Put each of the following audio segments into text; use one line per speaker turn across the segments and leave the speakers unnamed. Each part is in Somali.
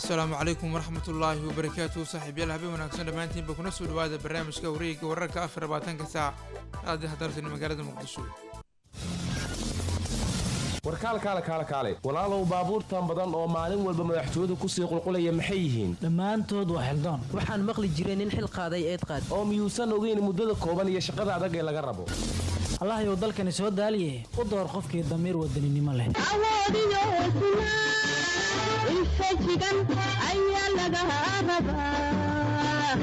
asalaamu calaykum waraxmatullaahi wabarakaatu saaxiibyaal habeen wanaagsan dhammaantiinba kuna soo dhawaada barnaamijka wareegga wararka afar labaatanka saac aadi hadarsan magaalada muqdisho
warkaal kaale kaale kaale walaalow baabuurtan badan oo maalin walba madaxtooyadu kusii qulqulaya maxay yihiin
dhammaantood waa xildoon
waxaan maqli jiray nin xil qaaday eed qaad
oo miyuusan ogeyn muddada kooban iyo shaqada adag ee laga rabo
allahayow dalkani soo daaliye u door qofkii damiir wadaninimo leh
awoodiyo hesnaa infajigan ayaa laga rabaa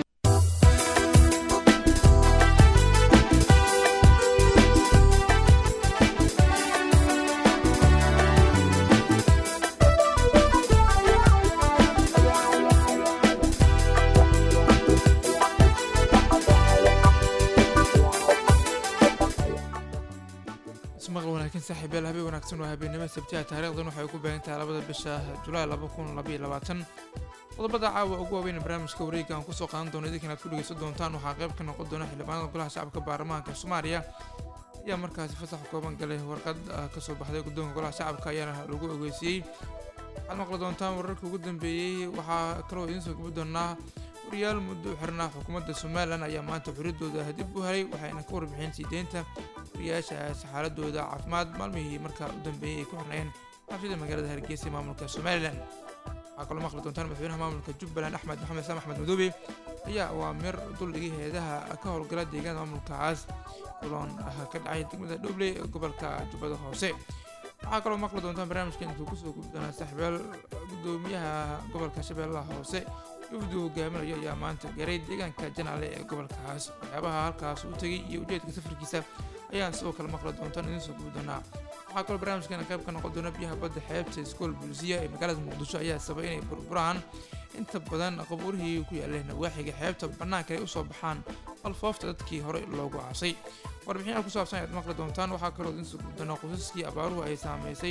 ismaqal wanaagsan saaxiibyaal habeen wanaagsan waa habeennimo sabtiha taariikhdan waxay ku baahan tahay labada bisha julaay laba kun labaiyo labaatan qodobada caawa ugu waaweyn barnaamijka wareegga aan kusoo qaadan doono idinkan aad ku dhegeysan doontaan waxaa qayb ka noqon doona xildhibaanada golaha shacabka baarlamaanka soomaaliya ayaa markaasi fasax kooban galay warqad kasoo baxday guddoonka golaha shacabka ayaana lagu ogeysiiyey waxaad maqli doontaan wararkii ugu dambeeyey waxaa kaloo idiin soo gabi doonaa wariyaal muddo u xirnaa xukuumadda somalilan ayaa maanta xuriddooda dib u helay waxayna ka warbixeen sii deynta wariyaashaas xaaladooda caafimaad maalmihii markaa u dambeeyey ay ku xirnayeen xabsida magaalada hargeysa ee maamulka somalilan waxaa kaloo maqli doontaan madaxweynaha maamulka jubbaland axmed maxamed islaam axmed madoobe ayaa awaamir duldhigay heedaha ka howlgala deegaanada maamulkaas kuloon ka dhacay degmada dhobley ee gobolka jubbada hoose waxaa kaloo maqli doontaan barnaamijkan intuu kusoo gubi doonaa saaxiibaal gudoomiyaha gobolka shabeellaha hoose wafdu hogaaminayo ayaa maanta garay deegaanka janaale ee gobolkaas waxyaabaha halkaas u tegay iyo ujeedka safarkiisa ayaan sidoo kale maqli doontaan idiin soo gubi doonaa waxaa kaloo barnaamijkan qayb ka noqon doona biyaha badda xeebta iskool bulisiya ee magaalada muqdisho ayaa sabay inay burburaan inta badan qabuurihii ku yaaleen nawaaxiga xeebta bannaanka ay usoo baxaan alfoofta dadkii hore loogu aasay warbixinaha ku saabsan ayaad maqli doontaan waxaa kaloo idiin soo gubi doonaa qosaskii abaaruhu ay saameysay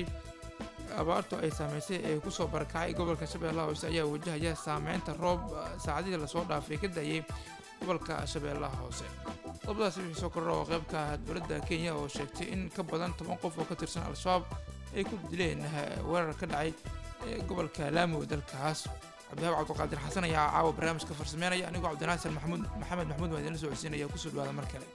abaartu ay saameysay ee kusoo barakacay gobolka shabeellaha hoose ayaa wajahaya saameynta roob saacadihii lasoo dhaafay ka dayay gobolka shabeellaha hoose qodobadaasi wixii soo kordha oo qaybka dowladda kenya oo sheegtay in ka badan toban qof oo ka tirsan al-shabaab ay ku dileen weerar ka dhacay gobolka laamo dalkaas cabdihaab cabdiqaadir xasan ayaa caawa barnaamijka farsameynaya anigoo cabdinaasir maxamuud maxamed maxamuud waa idinla soo codsiinaya kusoo dhawaada mar kale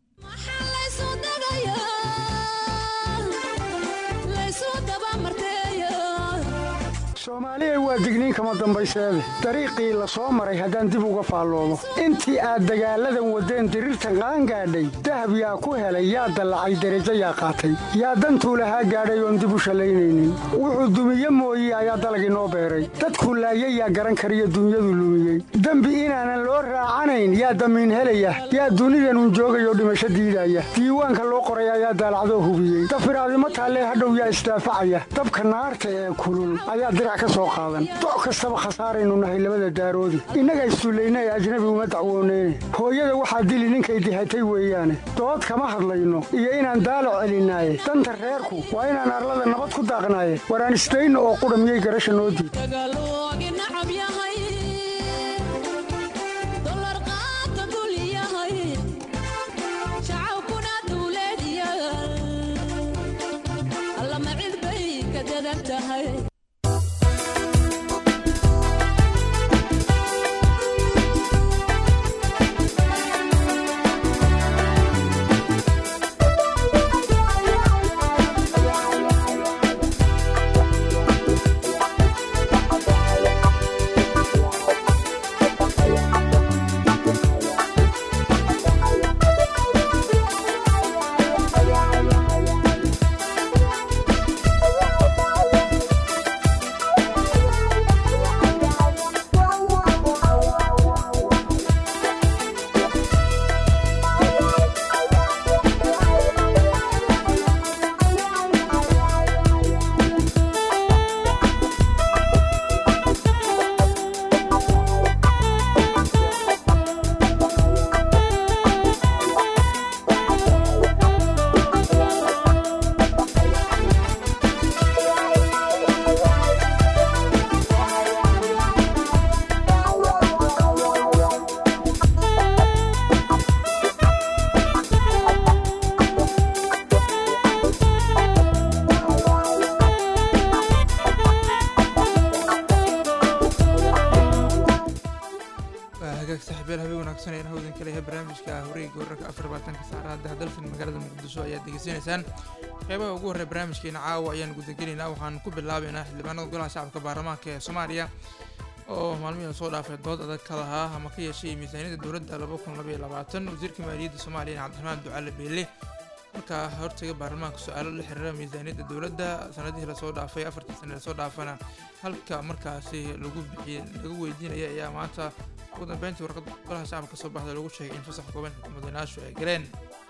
soomaaliya waa digniin kama dambayseede dariiqii la soo maray haddaan dib uga faalloomo intii aad dagaalladan waddeen diriirta qaan gaadhay dahab yaa ku helay yaa dallacay derajo yaa qaatay yaa dantuu lahaa gaadhay oon dib u shallaynaynin wuxuu dumiye mooye ayaa dalagii noo beeray dadkuu laayay yaa garan kariyo dunyadu lumiyey dembi inaanan loo raacanayn yaa damiin helaya yaa dunidanun joogayoo dhimasho diidaya diiwaanka loo qoray ayaa daalacdoo hubiyey dafiraadimo taallee hadhow yaa isdaafacaya dabka naarta ee kulul ayaa dirac doc kastaba khasaaraynu nahay labada daaroodi innaga issullayna ee ajnabi uma dacwooneyne hooyada waxaa dili ninkay dihatay weeyaane dood kama hadlayno iyo inaan daalac celinaaye danta reerku waa inaan arlada nabad ku daaqnaaye waraan isdayno oo qudha miyay garasha noo diid
wanaagsan ee hawdan ka leeyahay barnaamijka wareegga wararka afar labaatanka saacadaha dalfin magaalada muqdisho ayaad degeysanaysaan qeybaha ugu horreya barnaamijkeena caawa ayaan gudagelaynaa waxaan ku bilaabaynaa xildhibaanada golaha shacabka baarlamaanka ee soomaaliya oo maalmihii soo dhaafay dood adag ka lahaa ama ka yeeshay miisaaniyadda dowladda laba kun labaiyo labaatan wasiirka maaliyadda soomaaliya cabdiraxmaan ducaale beelle markaa hortaga baarlamaanka su-aalo la xiriira miisaaniyadda dowladda sanadihii lasoo dhaafay afartii sane lasoo dhaafana halka markaasi lagu bixiyey lagu weydiinaya ayaa maanta ugu dambeyntii warqad golaha shacabka kasoo baxda lagu sheegay in fasax kooban mudanaashu ay galeen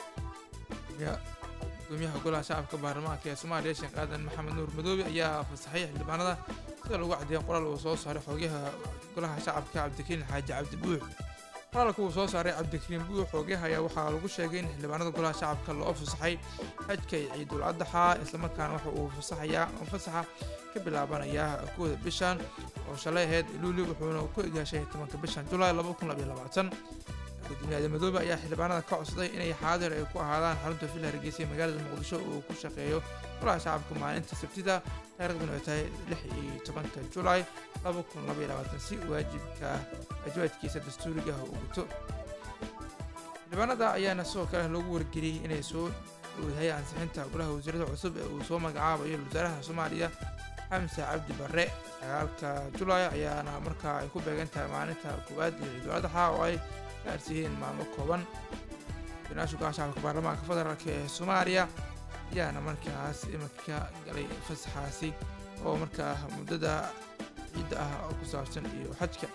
gudoomiyaha golaha shacabka baarlamaanka ee soomaaliya sheekh aadan maxamed nuur madoobe ayaa fasaxay xildhibaanada sida lagu caddeeyay qoraal uu soo saaray xoogaha golaha shacabka cabdikariin xaaji cabdi buux qoraalka uu soo saaray cabdikariin buux xoogaha ayaa waxaa lagu sheegay in xildhibaanada golaha shacabka loo fasaxay xajka iyo ciidul addaxa islamarkaana waxa uu fasaxayaa fasaxa ka bilaabanayaa kooda bishan oo shalay ahayd luuli wuxuuna ku egaashay tobanka bishan julaay laba kun labaiyo labaatan gudoomiyaha madoobe ayaa xildhibaanada ka codsaday inay xaadir ay ku ahaadaan xarunta villa hargeysa ee magaalada muqdisho uu ku shaqeeyo golaha shacabka maalinta sabtida taariikhduna ay tahay lix iyo tobanka julaay laba kun labaiyo labaatan si waajibka waajibaadkiisa dastuuriga uu guto xildhibaanada ayaana sidoo kale loogu wargeliyey inay soo wadahay ansixinta golaha wasiirada cusub ee uu soo magacaabayo wasaaraha soomaaliya xamse cabdi barre sagaalka julaay ayaana markaa ay ku beegan tahay maalinta koowaad iyo ciidul adxa oo ay gaarsiiyeen maalmo kooban gudoomiyaasha golaha shacabka baarlamaanka federaalk ee soomaaliya ayaana markaas iminka galay fasaxaasi oo markaa muddada ciidda ah oo ku saabsan iyo xajka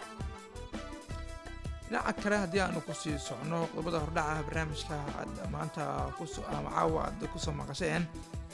dhinaca kale haddii aanu kusii socno qodobada hordhaca barnaamijka aad maanta kuso ama caawa aad kusoo maqasheen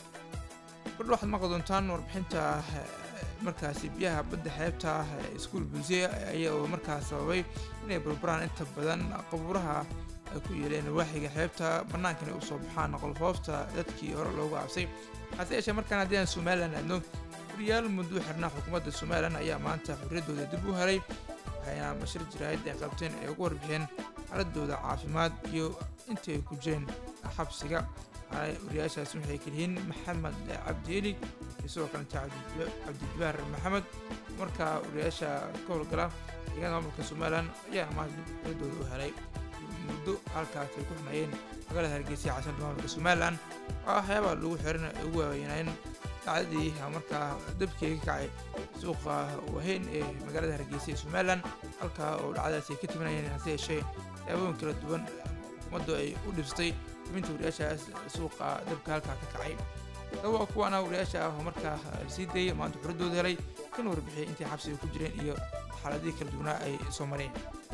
kordha waxaad maqli doontaan warbixinta markaasi biyaha badda xeebta iskuol bulsiya ayaa markaas sababay inay burburaan inta badan qabuuraha ay ku yeeleen waaxiga xeebta bannaankana u soo baxaan qolfoofta dadkii hore loogu cabsay hase yeeshee markaan haddii aan somalilan aadno wariyaal muddo xirnaa xukuumadda somalilan ayaa maanta xorriyaddooda dib u helay waxayna bashir jiraayad ay qabteen ay ugu warbixeen xaaladooda caafimaad iyo intii ay ku jireen xabsiga wariyaashaasi waxay kaliyihiin maxamed cabdieli iyo sidoo kalenta cabdijabaar maxamed markaa wariyaasha ka howlgala deegaanka maamulka somalilan ayaa maanta dib xorriyaddooda u helay muddo halkaas ay ku xumeeyeen magaalada hargeysa caasimada maamulka somalilan waa waxyaabaa lagu xiran ay ugu waaweynayeen dhacdadii markaa dabkii ka kacay suuqa waheyn ee magaalada hargeysa ee somalilan halkaa oo dhacdadaasi ay ka timinayeen hase yeeshee siyaabooyin kala duwan xukuumaddu ay u dhibsatay timinta wariyaashaas suuqa dabka halkaa ka kacay sababa kuwaana wariyaasha ah oo markaa sii dayay maanta xuriddooda helay kana warbixiyay intay xabsiga ku jireen iyo xaaladihii kala duwanaa ay soo mareen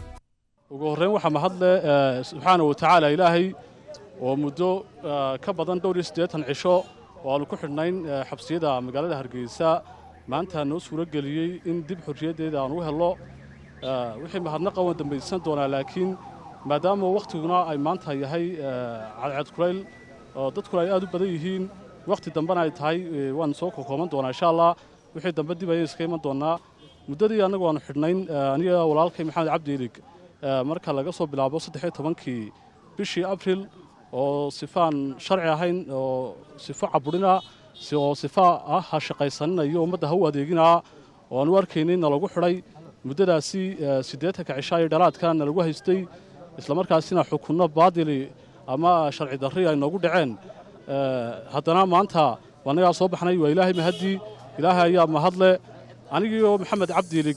ugu horreyn waxaa mahadle subxaana wa tacaala ilaahay oo muddo ka badan dhowr iyo siddeetan cisho oo aanu ku xidhnayn xabsiyada magaalada hargeysa maanta noo suuro geliyey in dib xorriyaddeeda aan u hello wixii mahadnaqa waan dambaysan doonaa laakiin maadaama wakhtiguna ay maanta yahay cadceed kulayl oo dadkuna ay aad u badan yihiin wakhti dambena ay tahay waan soo kokooban doonaa insha allah wixii dambe dib ayay iska iman doonaa muddadii annagu aanu xidhnayn aniga walaalkay maxamed cabdi ilig marka laga soo bilaabo saddex iyo tobankii bishii abril oo sifaan sharci ahayn oo sifo caburina oo sifa ah ha shaqaysanina iyo ummadda ha u adeeginaa oo aan u arkaynay nalagu xidhay muddadaasi siddeetanka cishaa iyo dhalaadka nalagu haystay islamarkaasina xukunno baadili ama sharci darri ay noogu dhaceen haddana maanta annagaa soo baxnay waa ilaahay mahaddii ilaahay ayaa mahadle anigiioo maxamed cabdiilig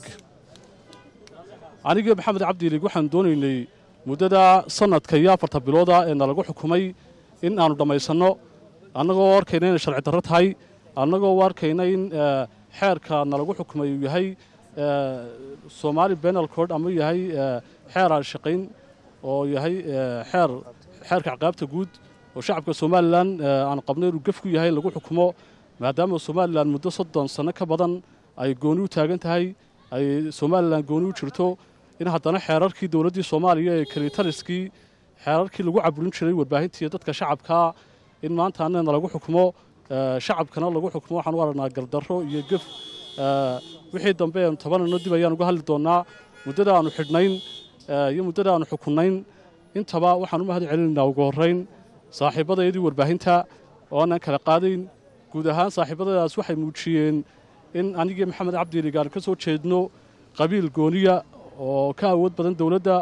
anigii maxamed cabdiilig waxaan doonaynay muddada sanadka iyo afarta bilooda ee nalagu xukumay in aanu dhammaysanno annagoo arkayna inay sharci darro tahay annagoo u arkayna in xeerka nalagu xukumay uu yahay somaali benal cord ama yahay xeer aan shaqayn oo yahay xeer xeerka caqaabta guud oo shacabka somalilan aan qabnay inuu gef ku yahay lagu xukumo maadaama somalilan muddo soddon sanno ka badan ay gooni u taagan tahay ay somalilan gooni u jirto in haddana xeerarkii dowladdii soomaaliya ee kalitariskii xeerarkii lagu caburin jiray warbaahintii dadka shacabkaa in maanta annana lagu xukumo shacabkana lagu xukumo waxaan u aragnaa gardarro iyo gef wixii dambe eenu tabanayno dib ayaan uga hadli doonnaa muddada aanu xidhnayn iyo muddada aanu xukunnayn intaba waxaan u mahad celinaynaa ugu horrayn saaxiibbadayadii warbaahinta oo aanan kala qaadayn guud ahaan saaxiibbadadaas waxay muujiyeen in anigii maxamed cabdiiligaan ka soo jeedno qabiil gooniya oo ka awood badan dowladda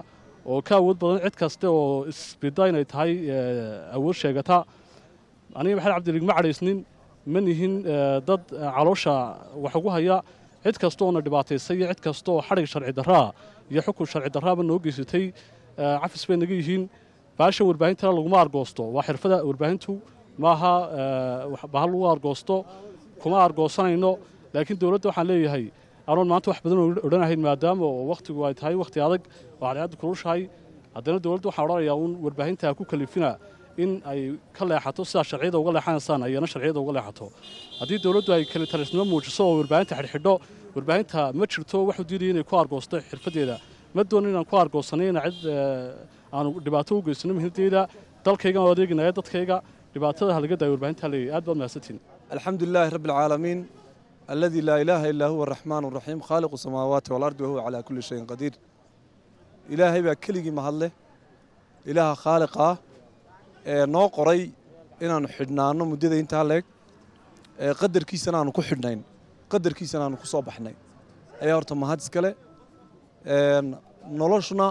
oo ka awood badan cid kaste oo isbida inay tahay eh, awood sheegata aniga maxamed cabdilig ma cadhaysnin ma nihin eh, dad eh, caloosha wax ugu haya cid kasta oona dhibaataysay iyo cid kasta oo xadhig sharci darraa iyo xukun sharci darraaba noo geysatay eh, cafis bay naga yihiin baasha warbaahintana laguma argoosto waa xirfada warbaahintu maaha eh, wax- bahal lagu argoosto kuma argoosanayno laakiin dowladda waxaan leeyahay anoon maanta wax badan oo odhanahayn maadaama oo wakhtigu ay tahay wakhti adag oo cadceaddu kulushahay haddana dowladda waxaan odhanayaa uun warbaahinta ku kalifina in ay ka leexato sidaa sharciyada uga leexanaysaan ayana sharciyada uga leexato haddii dowladdu ay kali talisnimo muujiso oo warbaahinta xidhxidho warbaahinta ma jirto waxu diidaya inay ku argoosto xirfadeeda ma doonin inaan ku argoosanay ina cid eh, aanu dhibaato u geysano muhiimadeyda dalkayga oo adeeginaya dadkayga dhibaatada halaga daayo warbaahinta leeyahay aad baad mahadsantiin
الحمد لله رب العالمين الذي لا إله إلا هو الرحمن الرحيم خالق السماوات والأرض وهو على كل شيء قدير إلهي بaa keligii mahadle ilaaha khaaliqa ah ee noo qoray inaanu xidhnaano muddada intaa leeg ee qadarkiisana aanu ku xidhnayn qadarkiisana aanu ku soo baxnay ayaa horta mahad iskale Een, noloshuna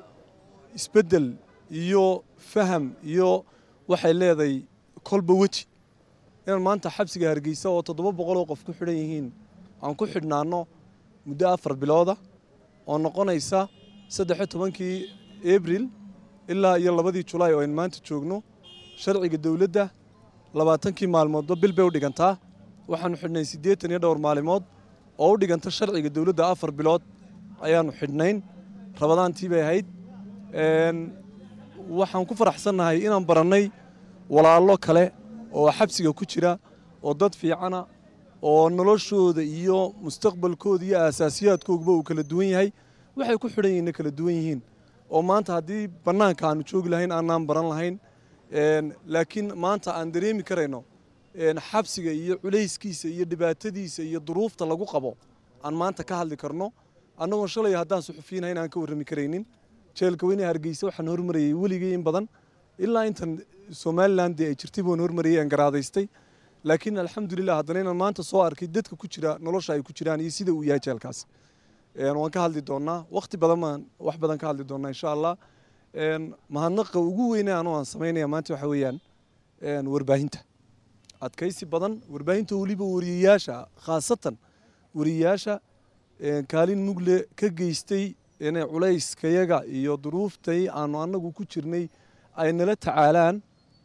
isbeddel iyo faham iyo waxay leedahay kolba weji inaan maanta xabsiga hargeysa oo toddoba boqol oo qof ku xidhan yihiin aan ku xidhnaano muddo afar bilooda oo noqonaysa saddex tobankii abril ilaa iyo labadii julaay oo aynu maanta joogno sharciga dowladda labaatankii maalmoodba bil bay u dhigantaa waxaanu xidhnay siddeetan iyo dhowr maalimood oo u dhiganta sharciga dowladda afar bilood ayaanu xidhnayn rabadaantii bay ahayd Een, waxaan ku faraxsannahay inaan barannay walaallo kale oo xabsiga ku jira oo dad fiicana oo noloshooda iyo mustaqbalkooda iyo aasaasiyaadkooguba uu kala duwan yahay waxay ku xidhan yihiinna kala duwan yihiin oo maanta haddii bannaanka aanu joogi lahayn aanaan baran lahayn Een, laakiin maanta aan dareemi karayno een, xabsiga iyo culayskiisa iyo dhibaatadiisa iyo duruufta lagu qabo aan maanta ka hadli karno annagoon shalay haddaan suxufiyiinahayn aan ka warrami karaynin jeelka weyne hargeysa waxaan hormarayay weligay in badan ilaa intan somalilan dee ay jirtay baan hormarayay aan garaadaystay laakiin alxamdulilah haddana inaan maanta soo arkay dadka ku jira nolosha ay ku jiraan iyo sida uu yahay jeelkaas Een, waan ka hadli doonaa wakhti badan baan wax badan ka hadli doonaa insha allah Een, mahadnaqa ugu weyne anoo aan samaynaya maanta waxa weeyaan een, warbaahinta adkaysi badan warbaahinta weliba wariyayaasha khaasatan wariyayaasha een, kaalin mugle ka geystay inay culayskayaga iyo duruuftay aanu annagu ku jirnay ay nala tacaalaan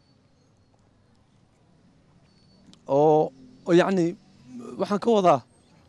oo oo yacni waxaan ka wadaa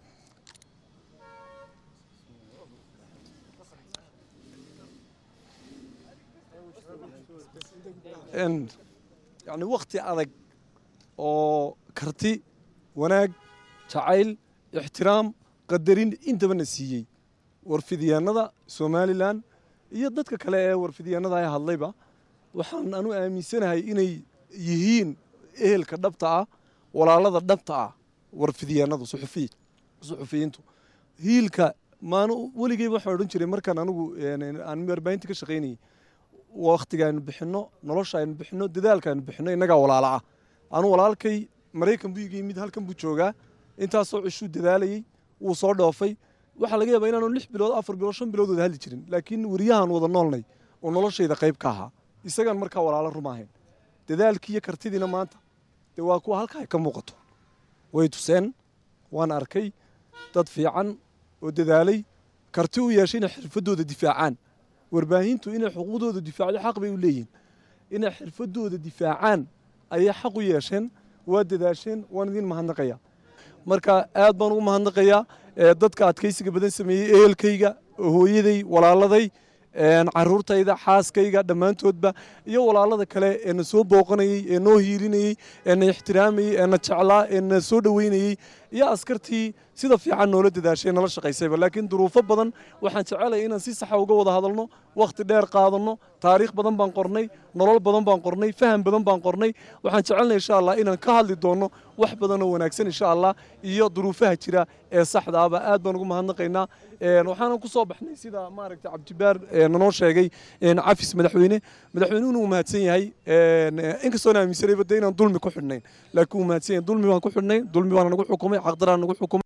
n yacni wakhti adag oo karti wanaag jacayl ixtiraam qadarin intabana siiyey warfidyaanada somalilan iyo dadka kale ee warfidyaanada ay hadlayba waxaan anu aaminsanahay inay yihiin ehelka dhabta ah walaalada dhabta ah warfidyaanadu suxufiy suxufiyiintu hiilka maanu weligeyba waxaan odhan jiray markaan anigu een, aan warbaahinta ka shaqaynayay wakhtiga aynu bixinno nolosha aynu bixinno dadaalka aynu bixinno innagaa walaala ah anu walaalkay maraykan buu iga yimid halkan buu joogaa intaasoo cishuu dadaalayey wuu soo dhoofay waxaa laga yaabaa inaanu lix bilood afar bilood shan bilood wada hadli jirin laakiin weriyahaan wada noolnay oo noloshayda qayb ka ahaa isagaan markaa walaalo ruma ahayn dadaalkii iyo kartidiina maanta dee waa kuwa halka ay ka muuqato way tuseen waan arkay dad fiican oo dadaalay karti u yeeshay inay xirfadooda difaacaan warbaahintu inay xuquuqdooda difaacdo xaq bay u leeyihin inay xirfadooda difaacaan ayay xaq u yeesheen waa dadaasheen waan idin mahadnaqaya marka aad baan ugu mahadnaqayaa ee dadka adkaysiga badan sameeyey ehelkayga hooyaday walaaladay een, caruurtayda xaaskayga dhammaantoodba iyo walaalada kale ee na soo booqanayey ee noo hiilinayey ee na ixtiraamayey ee na jeclaa ee na soo dhoweynayey iyo askartii sida fiican noola dadaashay nala shaqaysayba laakiin duruufo badan waxaan jecelaya inaan si saxa uga wada hadalno wakhti dheer qaadanno taariikh badan baan qornay nolol badan baan qornay faham badan baan qornay waxaan jecelnay insha allah inaan ka hadli doonno wax badan oo wanaagsan insha allah iyo duruufaha jira ee saxda ahba aad baan ugu mahadnaqaynaa Een, waxaanan ku soo baxnay sida maaragtay cabdibaar ee nanoo sheegay een, cafis madaxweyne madaxweynuhuna uu mahadsan yahay Een, inkastoon aaminsanayba de inaan dulmi ku xidhnayn laakiin uu mahadsan yahay dulmi baan ku xidhnay dulmi baana nagu xukumay xaqdaraan nagu xukumay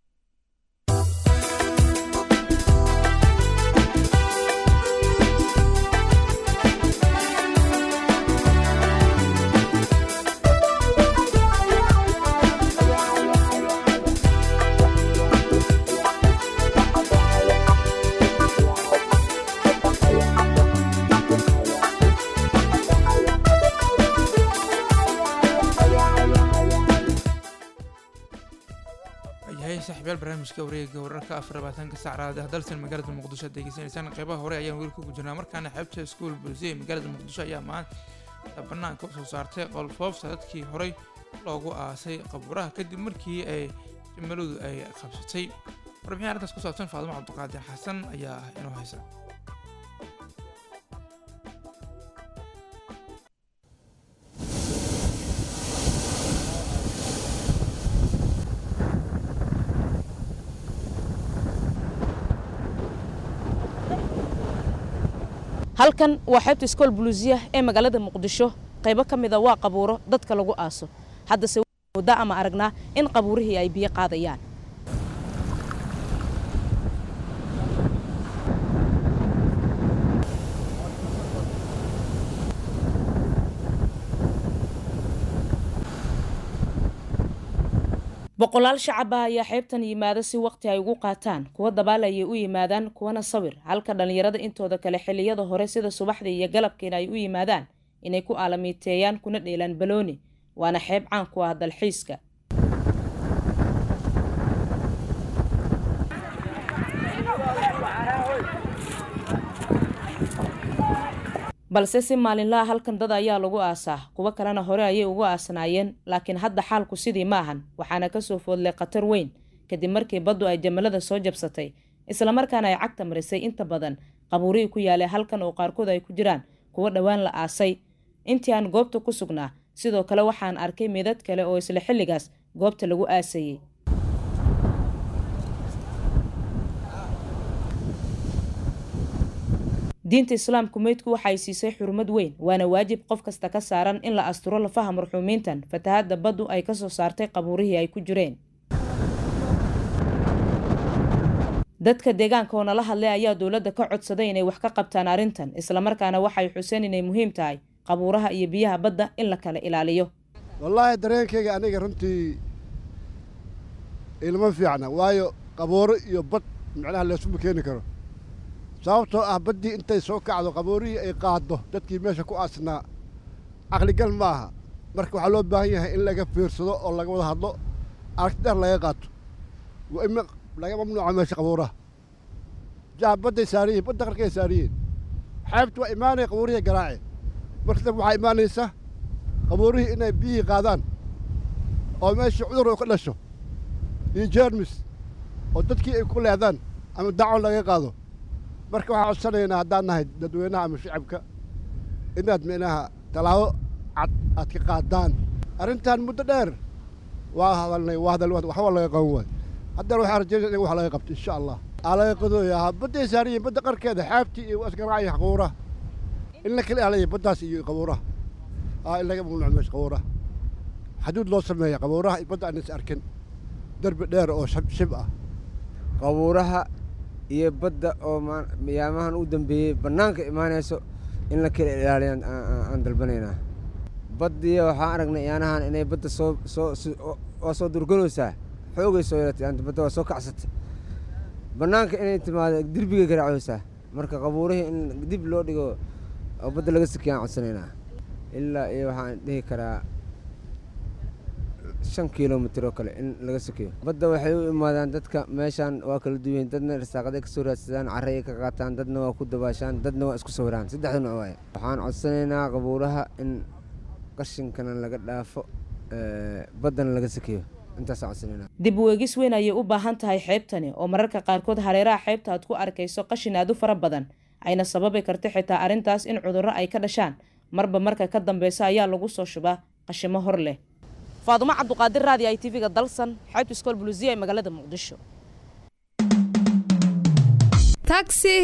saaxiibyaal barnaamijka wareega wararka afar labaatanka saacraad ah dalsan magaalada muqdisho aad degeysanaysaan qeybaha hore ayaan weli ku gujirnaa markaana xeebta iskuul bulsiya ee magaalada muqdisho ayaa maanta banaanka usoo saartay qolfoofta dadkii horey loogu aasay qabuuraha kadib markii ay jimiladu ay qabsatay warbixin arrintaas ku saabsan faadimo cabdiqaadir xasan ayaa inoo haysa
halkan waa xeebta iskool buluusiya ee magaalada muqdisho qaybo ka mida waa qabuuro dadka lagu aaso haddase muddo ama aragnaa in qabuurihii ay biyo qaadayaan boqolaal shacaba ayaa xeebtan yimaada si waqti ay ugu qaataan kuwa dabaal ayay u yimaadaan kuwana sawir halka dhallinyarada intooda kale xilliyada hore sida subaxdii iyo galabkiina ay u yimaadaan inay ku aalamiiteeyaan kuna dheelaan balooni waana xeeb caan ku ah dalxiiska balse si maalinlaha halkan dad ayaa lagu aasaa kuwo kalena hore ayay ugu aasnaayeen laakiin hadda xaalku sidii ma ahan waxaana kasoo foodlay khatar weyn kadib markii baddu ay jamalada soo jabsatay islamarkaana ay cagta marisay inta badan qabuurihii ku yaalay halkan oo qaarkood ay ku jiraan kuwo dhowaan la aasay intii aan goobta ku sugnaa sidoo kale waxaan arkay midad kale oo isla xilligaas goobta lagu aasayey diinta islaamku meydku waxay siisay xurmad weyn waana waajib qof kasta ka saaran in la asturo lafaha marxuumiintan fatahadda baddu ay kasoo saartay qabuurihii ay ku jireen dadka deegaanka oo nala hadlay ayaa dowladda ka codsaday inay wax ka qabtaan arrintan islamarkaana waxay xuseen inay muhiim tahay qabuuraha iyo biyaha badda in la kala ilaaliyo
wallaahi dareenkayga aniga runtii ilma fiicna waayo qabuuro iyo bad macnaha leesuma keeni karo sababtoo ah baddii intay soo kacdo qaboorihii ay qaaddo dadkii meesha ku aasnaa caqligal ma aha marka waxaa loo baahan yahay in laga fiirsado oo laga wada hadlo aragti dheer laga qaato waa in laga mamnuuca meesha qabuuraha jaha badday saariyihin badda qarkay saariyihin xeebta waa imaanaya qabuurihii garaace marka dambe waxaa imaanaysa qabuurihii inay biyihii qaadaan oo meeshii cudur oo ka dhasho iyo jeermis oo dadkii ay ku leedaan ama dacwo laga qaado marka waxaan codsanaynaa haddaan nahay dadweynaha ama shacabka inaad micnaha tallaabo cad aad ka qaadaan arrintan muddo dheer waa hadalnay waa hadal waxba laga qaban waay haddana waxaan rajaynaya in wax laga qabto insha allah aa laga qadooyaa badday saariyiin badda qarkeeda xaabtii iyo asgaraaca iyo qabuuraha in la kala ilaaliya baddaas iyo qabuuraha aa in laga mamnuuco meesha qabuuraha xaduud loo sameeya qabuuraha iyo badda aan is arkin derbi dheer oo shib shib ah
qabuuraha iyo badda oo miyaamahan u dambeeyey bannaanka imaanayso in la kala ilaaliyan aan dalbanaynaa baddiya waxaan aragnay yaanahan inay badda soo soo waa soo durganaysaa xoogay soo yeelatay anta badda waa soo kacsatay bannaanka inay timaado derbigay garaacaysaa marka qabuurihii in dib loo dhigo oo badda laga sakiyaan codsanaynaa ilaa iyo waxaan dhihi karaa shan kilomitr oo kale in laga sokeeyo badda waxay u imaadaan dadka meeshaan waa kala duwan dadna irsaaqaday ka soo raadsadaan carray ka qaataan dadna waa ku dabaashaan dadna waa isku sawiraan saddexda nooc waaye waxaan codsanaynaa qabuuraha in qashinkana laga dhaafo baddana laga sokeeyo intaasaan codsanaynaa
dib u eegis weyn ayay u baahan tahay xeebtani oo mararka qaarkood hareeraha xeebta aad ku arkayso qashin aad u fara badan ayna sababi karta xitaa arrintaas in cudurro ay ka dhashaan marba marka ka dambeysa ayaa lagu soo shubaa qashimo hor leh faadumo cabduqaadir raadi i tv-ga dalsan xeebta iskool buluusiya ee magaalada muqdisho
taxi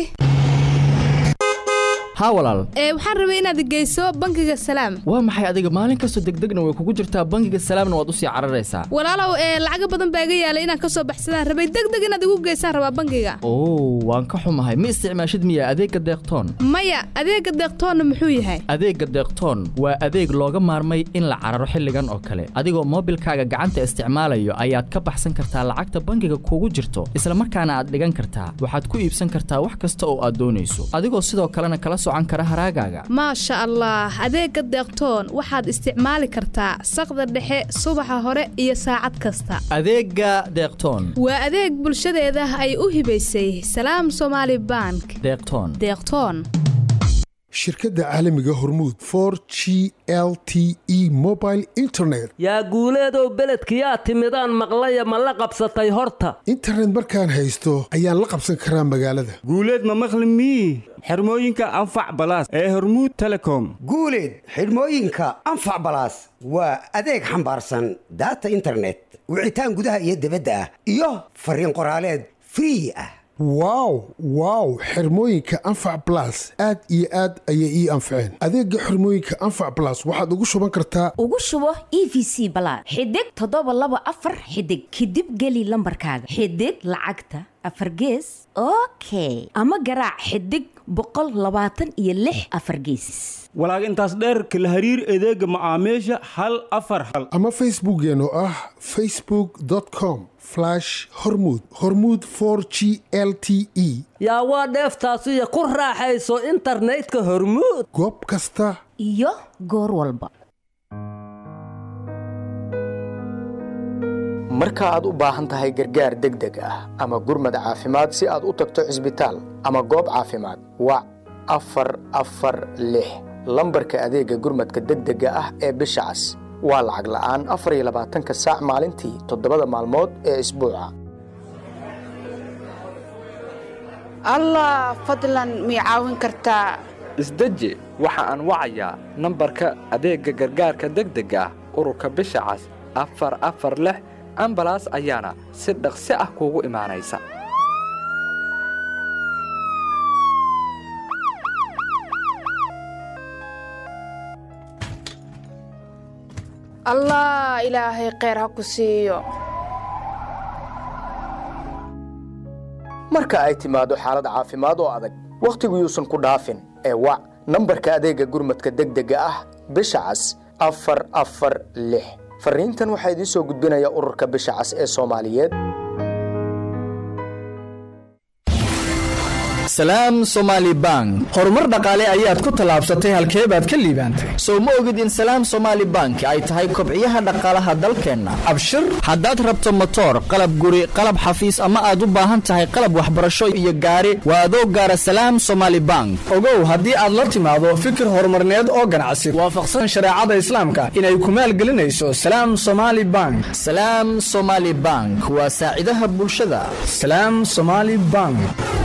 haa walaal
ee waxaan rabay inaad geyso bangiga salaam
waa maxay adiga maalin kastoo degdegna way kugu jirtaa bangiga salaamna waad usii cararaysaa
walaalow ee lacaga badan baa iga yaalay inaan kasoo baxsadaan rabay degdeg inaad igu geysaan rabaa bangiga
oo waan ka xumahay ma isticmaashid miya adeegga deeqtoon
maya adeega deeqtoonna muxuu yahay
adeegga deeqtoon waa adeeg looga maarmay in la cararo xilligan oo kale adigoo moobilkaaga gacanta isticmaalayo ayaad ka baxsan kartaa lacagta bangiga kugu jirto islamarkaana aad dhigan kartaa waxaad ku iibsan kartaa wax kasta oo aad doonayso adigoo sidoo kalena kala socon kara haraagaaga
maasha allah adeegga deeqtoon waxaad isticmaali kartaa saqda dhexe subaxa hore iyo saacad kasta
adeega deeqtoon
waa adeeg bulshadeeda ay u hibaysay salaam somaali bank
deeqtoon
deeqtoon
shirkadda caalamiga hormuud for g l t e mobile internet
yaa guuleedow beledkiyaa timidaan maqlaya ma la qabsatay horta
internet markaan haysto ayaan la qabsan karaa magaalada
guuleed ma maqli mii xirmooyinka anfac balaas ee hormuud telecom
guuleed xidhmooyinka anfac balaas waa adeeg xambaarsan daata internet wicitaan gudaha iyo dibadda ah iyo fariin qoraaleed free ah
wow wow xirmooyinka anfac blas aad iyo aad ayay ii anfaceen adeega xirmooyinka anfac blas waxaad ugu shuban kartaa
ugu shubo e v c balaad xidig toddoba laba afar xidig kadib geli lambarkaaga xidig lacagta afar gees okay ama garaac xidig boqol labaatan iyo lix afar gees
walaag intaas dheer kala hariir adeega macaamiisha hal afar hal
ama facebookeena oo ah facebook com hormud hormud g l t e
yaa waa dheeftaasiyo ku raaxayso internetka hormuud
goob kasta
iyo goor walba
marka aad u baahan tahay gargaar degdeg ah ama gurmad caafimaad si aad u tagto cisbitaal ama goob caafimaad wac afar afar lix lambarka adeega gurmadka degdega ah ee bisha cas waa lacag la'aan afar iyo labaatanka saac maalintii toddobada maalmood ee isbuuca
allah fadlan mii caawin kartaa
isdeji waxa aan wacayaa nambarka adeegga gargaarka degdega ah ururka bisha cas afar afar lix ambalaas ayaana si dhaqsi ah kuugu imaanaysa
allah ilaahay kheyr ha ku siiyo
marka ay timaado xaalad caafimaad oo adag wakhtigu yuusan ku dhaafin ee wac nambarka adeegga gurmadka degdega ah bisha cas afar afar lix farriintan waxaa idiin soo gudbinaya ururka bisha cas ee soomaaliyeed
salaam somaali bank horumar dhaqaale ayaad ku tallaabsatay halkee baad ka liibaantay
sow ma ogid in salaam somaali bank ay tahay kobciyaha dhaqaalaha dalkeenna
abshir
haddaad rabto motoor qalab guri qalab xafiis ama aad u baahan tahay qalab waxbarasho iyo gaari waa adoo gaara salaam somaali bank
ogow haddii aad la timaado fikir horumarneed oo ganacsi waafaqsan shareecada islaamka inay ku maalgelinayso salaam somaali bank
salaam somaali bank waa saacidaha bulshada
salaam somaali bank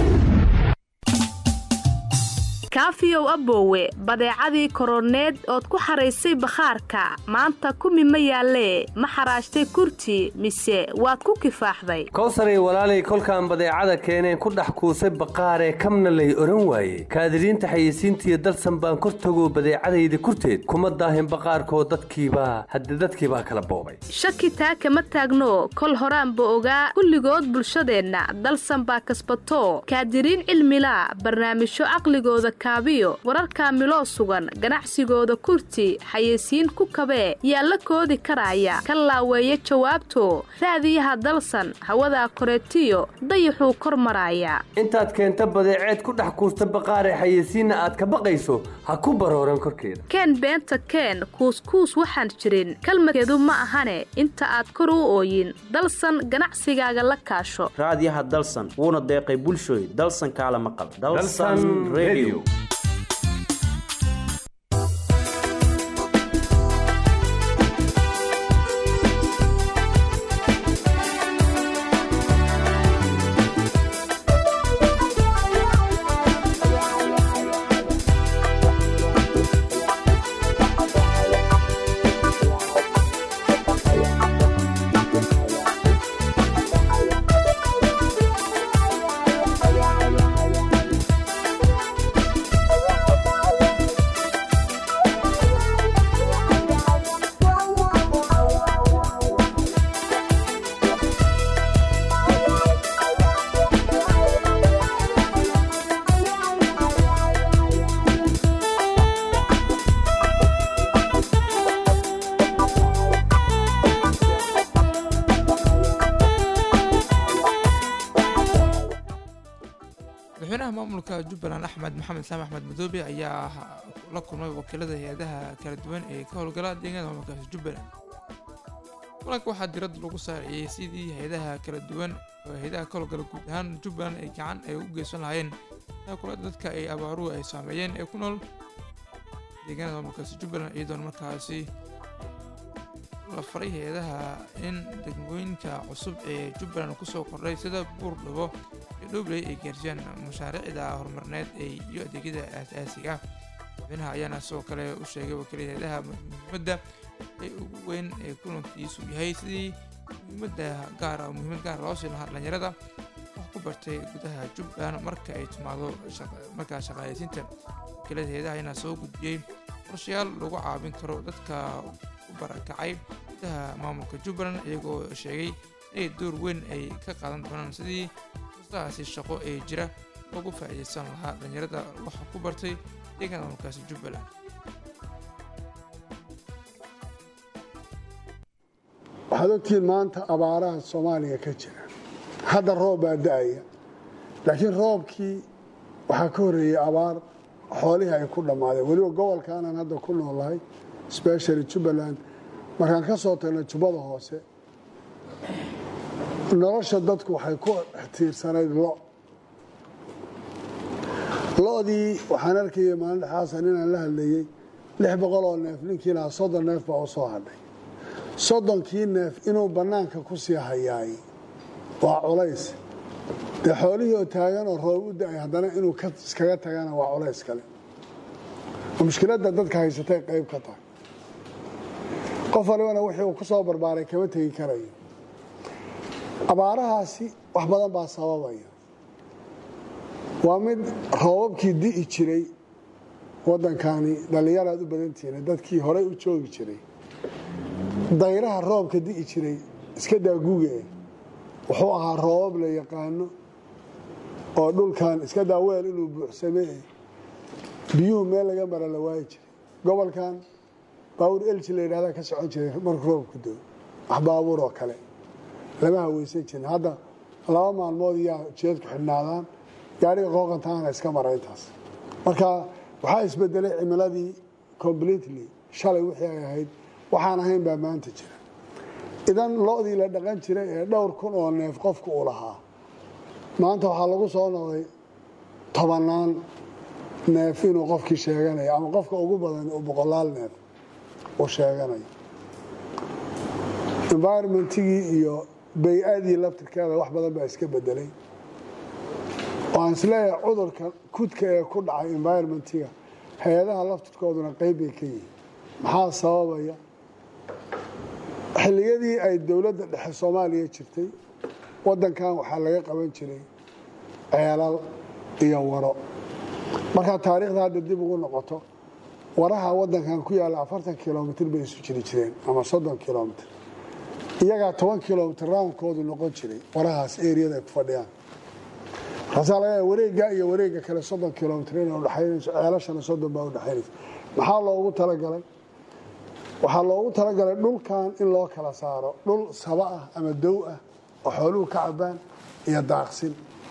kaafiyow aboowe badeecadii koroneed ood ku xaraysay bakhaarka maanta kumi ma yaallee ma xaraashtay kurti mise waad ku kifaaxday
kowsaray walaalay kolkaan badeecada keeneen ku dhex kuusay baqaaree kamna lay odhan waaye kaadiriinta xayeysiintiiyo dalsan baan kor tagoo badeecadayda kurteed kuma daahin baqaarkoo dadkiibaa hadde dadkiibaa kala boobay
shaki taa kama taagno kol horaanba ogaa kulligood bulshadeenna dalsan baa kasbato kaadiriin cilmilaa barnaamijyo caqligooda wararka miloo sugan ganacsigooda kurti xayeysiin ku kabee yaa la koodi karaya ka laaweeya jawaabto raadiyaha dalsan hawadaa koreetiyo dayaxuu kor maraaya
intaad keenta badeeceed ku dhex kuusta baqaaree xayeysiinna aad ka baqayso ha ku barooran korkeeda
keen beenta keen kuuskuus waxaan jirin kalmadkeedu ma ahane inta aad kor u ooyin dalsan ganacsigaaga la kaasho
raadiyaha dalsan wuuna deeqay bulshooy dalsan kaala maqal
madaxweynaha maamulka jubbaland axmed maxamed saame axmed madoobe ayaa la kulmay wakiilada hay-adaha kala duwan ee ka howlgala deegaanada maamulkaasi jubbaland kulanka waxaa diradda lagu saariyey sidii hay-adaha kala duwan oo hay-adaha ka howlgala guud ahaan jubbaland ay gacan ay u geysan lahaayeen kulada dadka ay abaaruhu ay saameeyeen ee ku nool deegaanada maamulkaasi jubbaland iyadoona markaasi la faray hay-adaha in degmooyinka cusub ee jubbaland kusoo kordhay sida buurdhabo iyo dhobley ay gaarsiiyaan mashaariicda horumarineed ee iyo adeegyada aasaasiga ah madaxweynaha ayaana sidoo kale u sheegay wakiilada hay-adaha muhiimadda ee ugu weyn ee kulankiisu yahay sidii muhiimadda gaara muhiimad gaara loo siin lahaa dhalinyarada wax ku bartay gudaha jubbaland marka ay timaado markaa shaqaaleysiinta wakiilada hay-adaha ayaana soo gudbiyey qorshayaal lagu caawin karo dadka u barakacay gudaha maamulka jubbaland iyagoo sheegay inay door weyn ay ka qaadan doonaan sidii fursadahaasi shaqo ee jira loogu faa'iidaysan lahaa dhalinyarada waxa ku bartay deegaanka maamulkaasi jubbaland
waxaad ogtihiin maanta abaaraha soomaaliya ka jira hadda roob baa da-aya laakiin roobkii waxaa ka horreeyey abaar xoolihii ay ku dhammaadeen weliba gobolkaanaan hadda ku noolahay specially jubbaland markaan ka soo tagno jubbada hoose nolosha dadku waxay ku tiirsanayd lo lo-dii waxaan arkayay maalin dhexaasan inaan la hadlayey lix boqol oo neef ninkii lahaa soddon neef baa u soo hadhay soddonkii neef inuu bannaanka ku sii hayaay waa culays dee xoolihii oo taagan oo roob u da-ay haddana inuu iskaga tagana waa culays kale oo mushkiladda dadka haysatay qayb ka tahay qof walibana wixii uu ku soo barbaaray kama tegi karayo abaarahaasi wax badan baa sababaya waa mid roobabkii di'i jiray waddankani dhallinyaraad u badantihiin dadkii horey u joogi jiray dayraha roobka di'i jiray iska daaguge wuxuu ahaa roobab la yaqaano oo dhulkan iska daaweel inuu buuxsamee biyuhu meel laga mara la waayi jiray gobolkan baawur elji la yidhahdaa ka socon jiray markuu roobku doo wax baabuur oo kale lama haweysan jirin hadda laba maalmood iyaa jeedku xidhnaadaan gaariga qooqantaana iska mara intaas marka waxaa isbedelay cimiladii completely shalay wixii ay ahayd waxaan ahayn baa maanta jira idan lo-dii la dhaqan jiray ee dhowr kun oo neef qofku uu lahaa maanta waxaa lagu soo noqday tobannaan neef inuu qofkii sheeganayo ama qofka ugu badan uu boqolaal neef uu sheeganayo environmentigii iyo bay-adii laftirkeeda wax badan baa iska bedelay waan isleeyahay cudurka kudka ee ku dhacay environmentiga hay-adaha laftirkooduna qeyb bay ka yihiin maxaa sababaya xilliyadii ay dowladda dhexe soomaaliya jirtay waddankan waxaa laga qaban jiray ceelal iyo waro markaa taariikhda hadda dib ugu noqoto waraha waddankan ku yaalla afartan kilomitr bay isu jiri jireen ama soddon kilomitr iyagaa toban kilomitr raankoodu noqon jiray warahaas eriyada ay ku fadhiyaan markaasaa laga yaaba wareegga iyo wareegga kale soddon kilomitr inay udhexaynayso ceelashana soddon baa udhexaynaysa maxaa loogu talagalay waxaa loogu talagalay dhulkan in loo kala saaro dhul saba ah ama dow ah oo xooluhu ka cabaan iyo daaqsin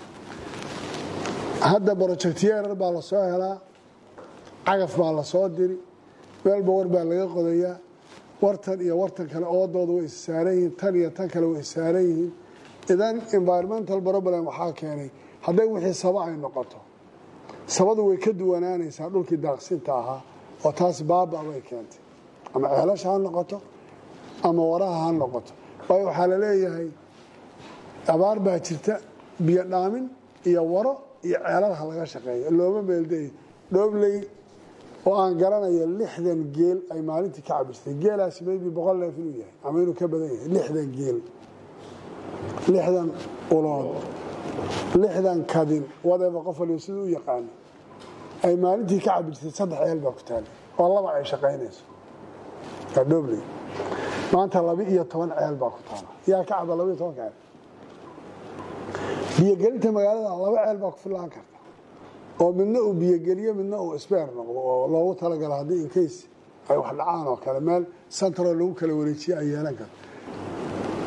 hadda brojectyerar baa lasoo helaa cagaf baa lasoo diri meelba war baa laga qodayaa wartan iyo wartan kale oodooda way issaaran yihiin tan iyo tan kale way issaaran yihiin idan environmental problem waxaa keenay hadday wixii saba ay noqoto sabadu way ka duwanaanaysaa dhulkii daaqsinta ahaa oo taas baaba bay keentay ama ceelasha ha noqoto ama waraha ha noqoto waayo waxaa la leeyahay abaar baa jirta biyo dhaamin iyo waro iyo ceelal ha laga shaqeeyo looma meelday dhoobley oo aan garanayo lixdan geel ay maalintii ka cabirtay geelaasi maybe boqol neef inuu yahay ama inuu ka badan yahay lixdan geel lixdan ulood lixdan kadin wadeba qof waliba siduu u yaqaano ay maalintii ka cabirtay saddex ceel baa ku taala oo laba ay shaqaynayso waa dhoobley maanta laba iyo toban ceel baa ku taala yaa ka caba laba iyo toban ceel biyogelinta magaalada laba ceel baa ku fillaan karta oo midna uu biyogeliyo midna uu sbeer noqdo oo loogu talagalo haddii incase ay wax dhacaan oo kale meel central lagu kala wareejiye ay yeelan karto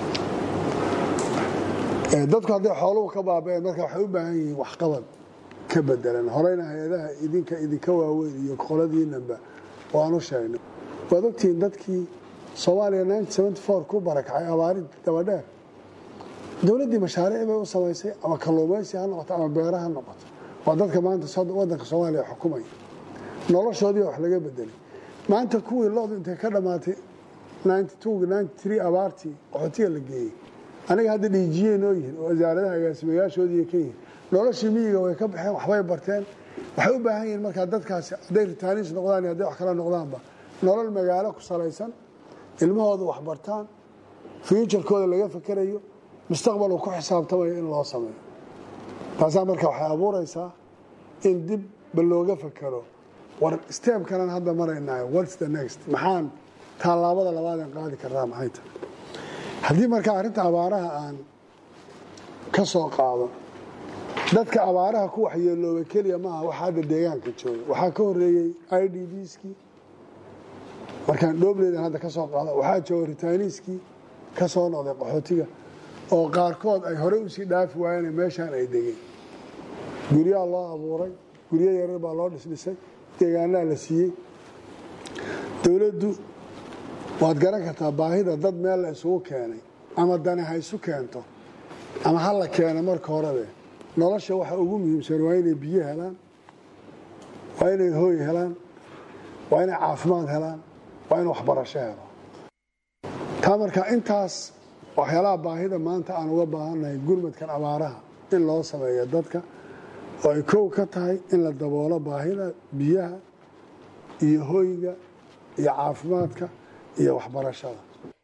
dadku hadday xooluhu ka baaba'een marka waxay u baahan yihiin waxqabad ka bedelan horeyna hay-adaha idinka idinka waaweyn iyo qoladiinanba waanu sheegnay waad ogtihiin dadkii soomaaliya ku barakacay abaarid dabadheer dowladdii mashaariic bay u samaysay ama kalluumaysi ha noqoto ama beera ha noqoto waa dadka maanta wadanka soomaaliya xukumaya noloshoodii wax laga bedelay maanta kuwii lodu intay ka dhammaatay abaartii qaxootiga la geeyey aniga hadda dhiijiyey noo yihin oo wasaaradaha agaasimayaashoodii ka yihin noloshii miyiga way ka baxeen waxbay barteen waxay u baahan yihiin markaa dadkaasi hadday ritaanis noqdaan iyo hadday wax kala noqdaanba nolol magaalo ku salaysan ilmahooda wax bartaan fuujarkooda laga fakerayo mustaqbal uu ku xisaabtamayo in loo sameeyo taasaa marka waxay abuuraysaa in dibba looga fakero war steebkanan hadda maraynaayo whats the next maxaan tallaabada labaadeen qaadi karnaa maxay tahay haddii marka arrinta abaaraha aan ka soo qaado dadka abaaraha ku waxyeelooba keliya maaha waxa hadda deegaanka jooga waxaa ka horeeyey i d bskii markaan dhoobleedan hadda ka soo qaado waxaa jooga ritaaniiskii ka soo noqday qaxootiga oo qaarkood ay horey usii dhaafi waayeen meeshaan ay degeen guryaha loo abuuray guryo yarar baa loo dhisdhisay deegaanaha la siiyey dowladdu waad garan kartaa baahida dad meel la isugu keenay ama dani ha isu keento ama ha la keeno marka horebe nolosha waxa ugu muhiimsan waa inay biyo helaan waa inay hooy helaan waa inay caafimaad helaan waa in waxbarasho helo taa marka intaas waxyaalaha baahida maanta aan uga baahannahay gurmadkan abaaraha in loo sameeyo dadka oo ay kow ka tahay in la daboolo baahida biyaha iyo hoyga iyo caafimaadka iyo waxbarashada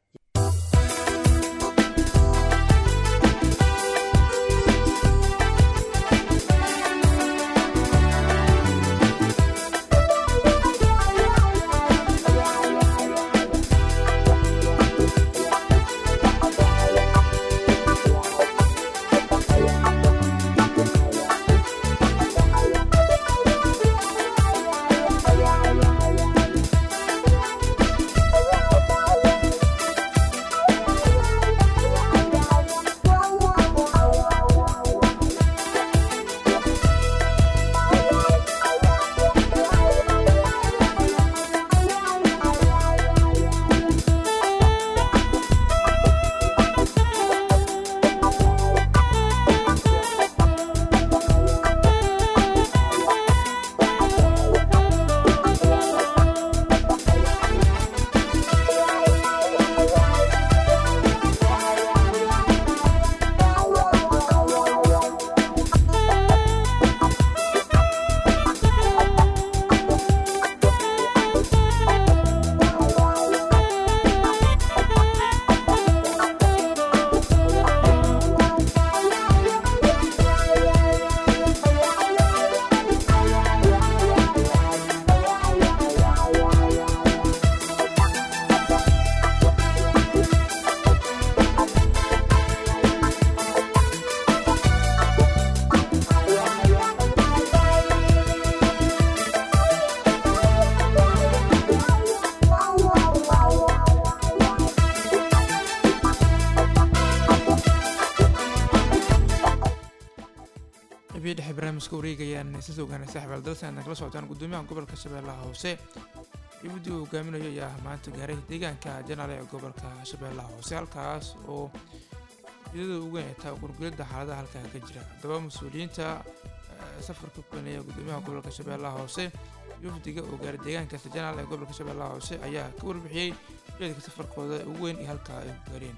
qabiyo dhexe barnaamijka wareegayaan sida ogaanay saaxiib dalsan aadna kala socotaan gudoomiyaha gobolka shabeellaha hoose dibadii uu hogaaminayo ayaa maanta gaaray deegaanka janaale ee gobolka shabeellaha hoose halkaas oo ujeedada ugu weyn ay tahay gurgulidda xaaladaha halkaa ka jira haddaba mas-uuliyiinta safarka kulanaya gudoomiyaha gobolka shabeellaha hoose wafdiga oo gaaray deegaankaasi janaal ee gobolka shabeellaha hoose ayaa ka warbixiyey ujeedka safarkooda ugu weyn iyo halkaa ay ku gaareen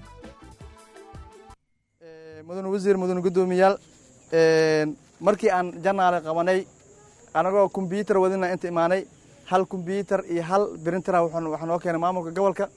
mudan wasiir mudan guddoomiyaal markii aan janaale qabanay anagoo kombyuutar wadina inta imaanay hal kombyuutar iyo hal brintera waxaa noo keenay maamulka gobolka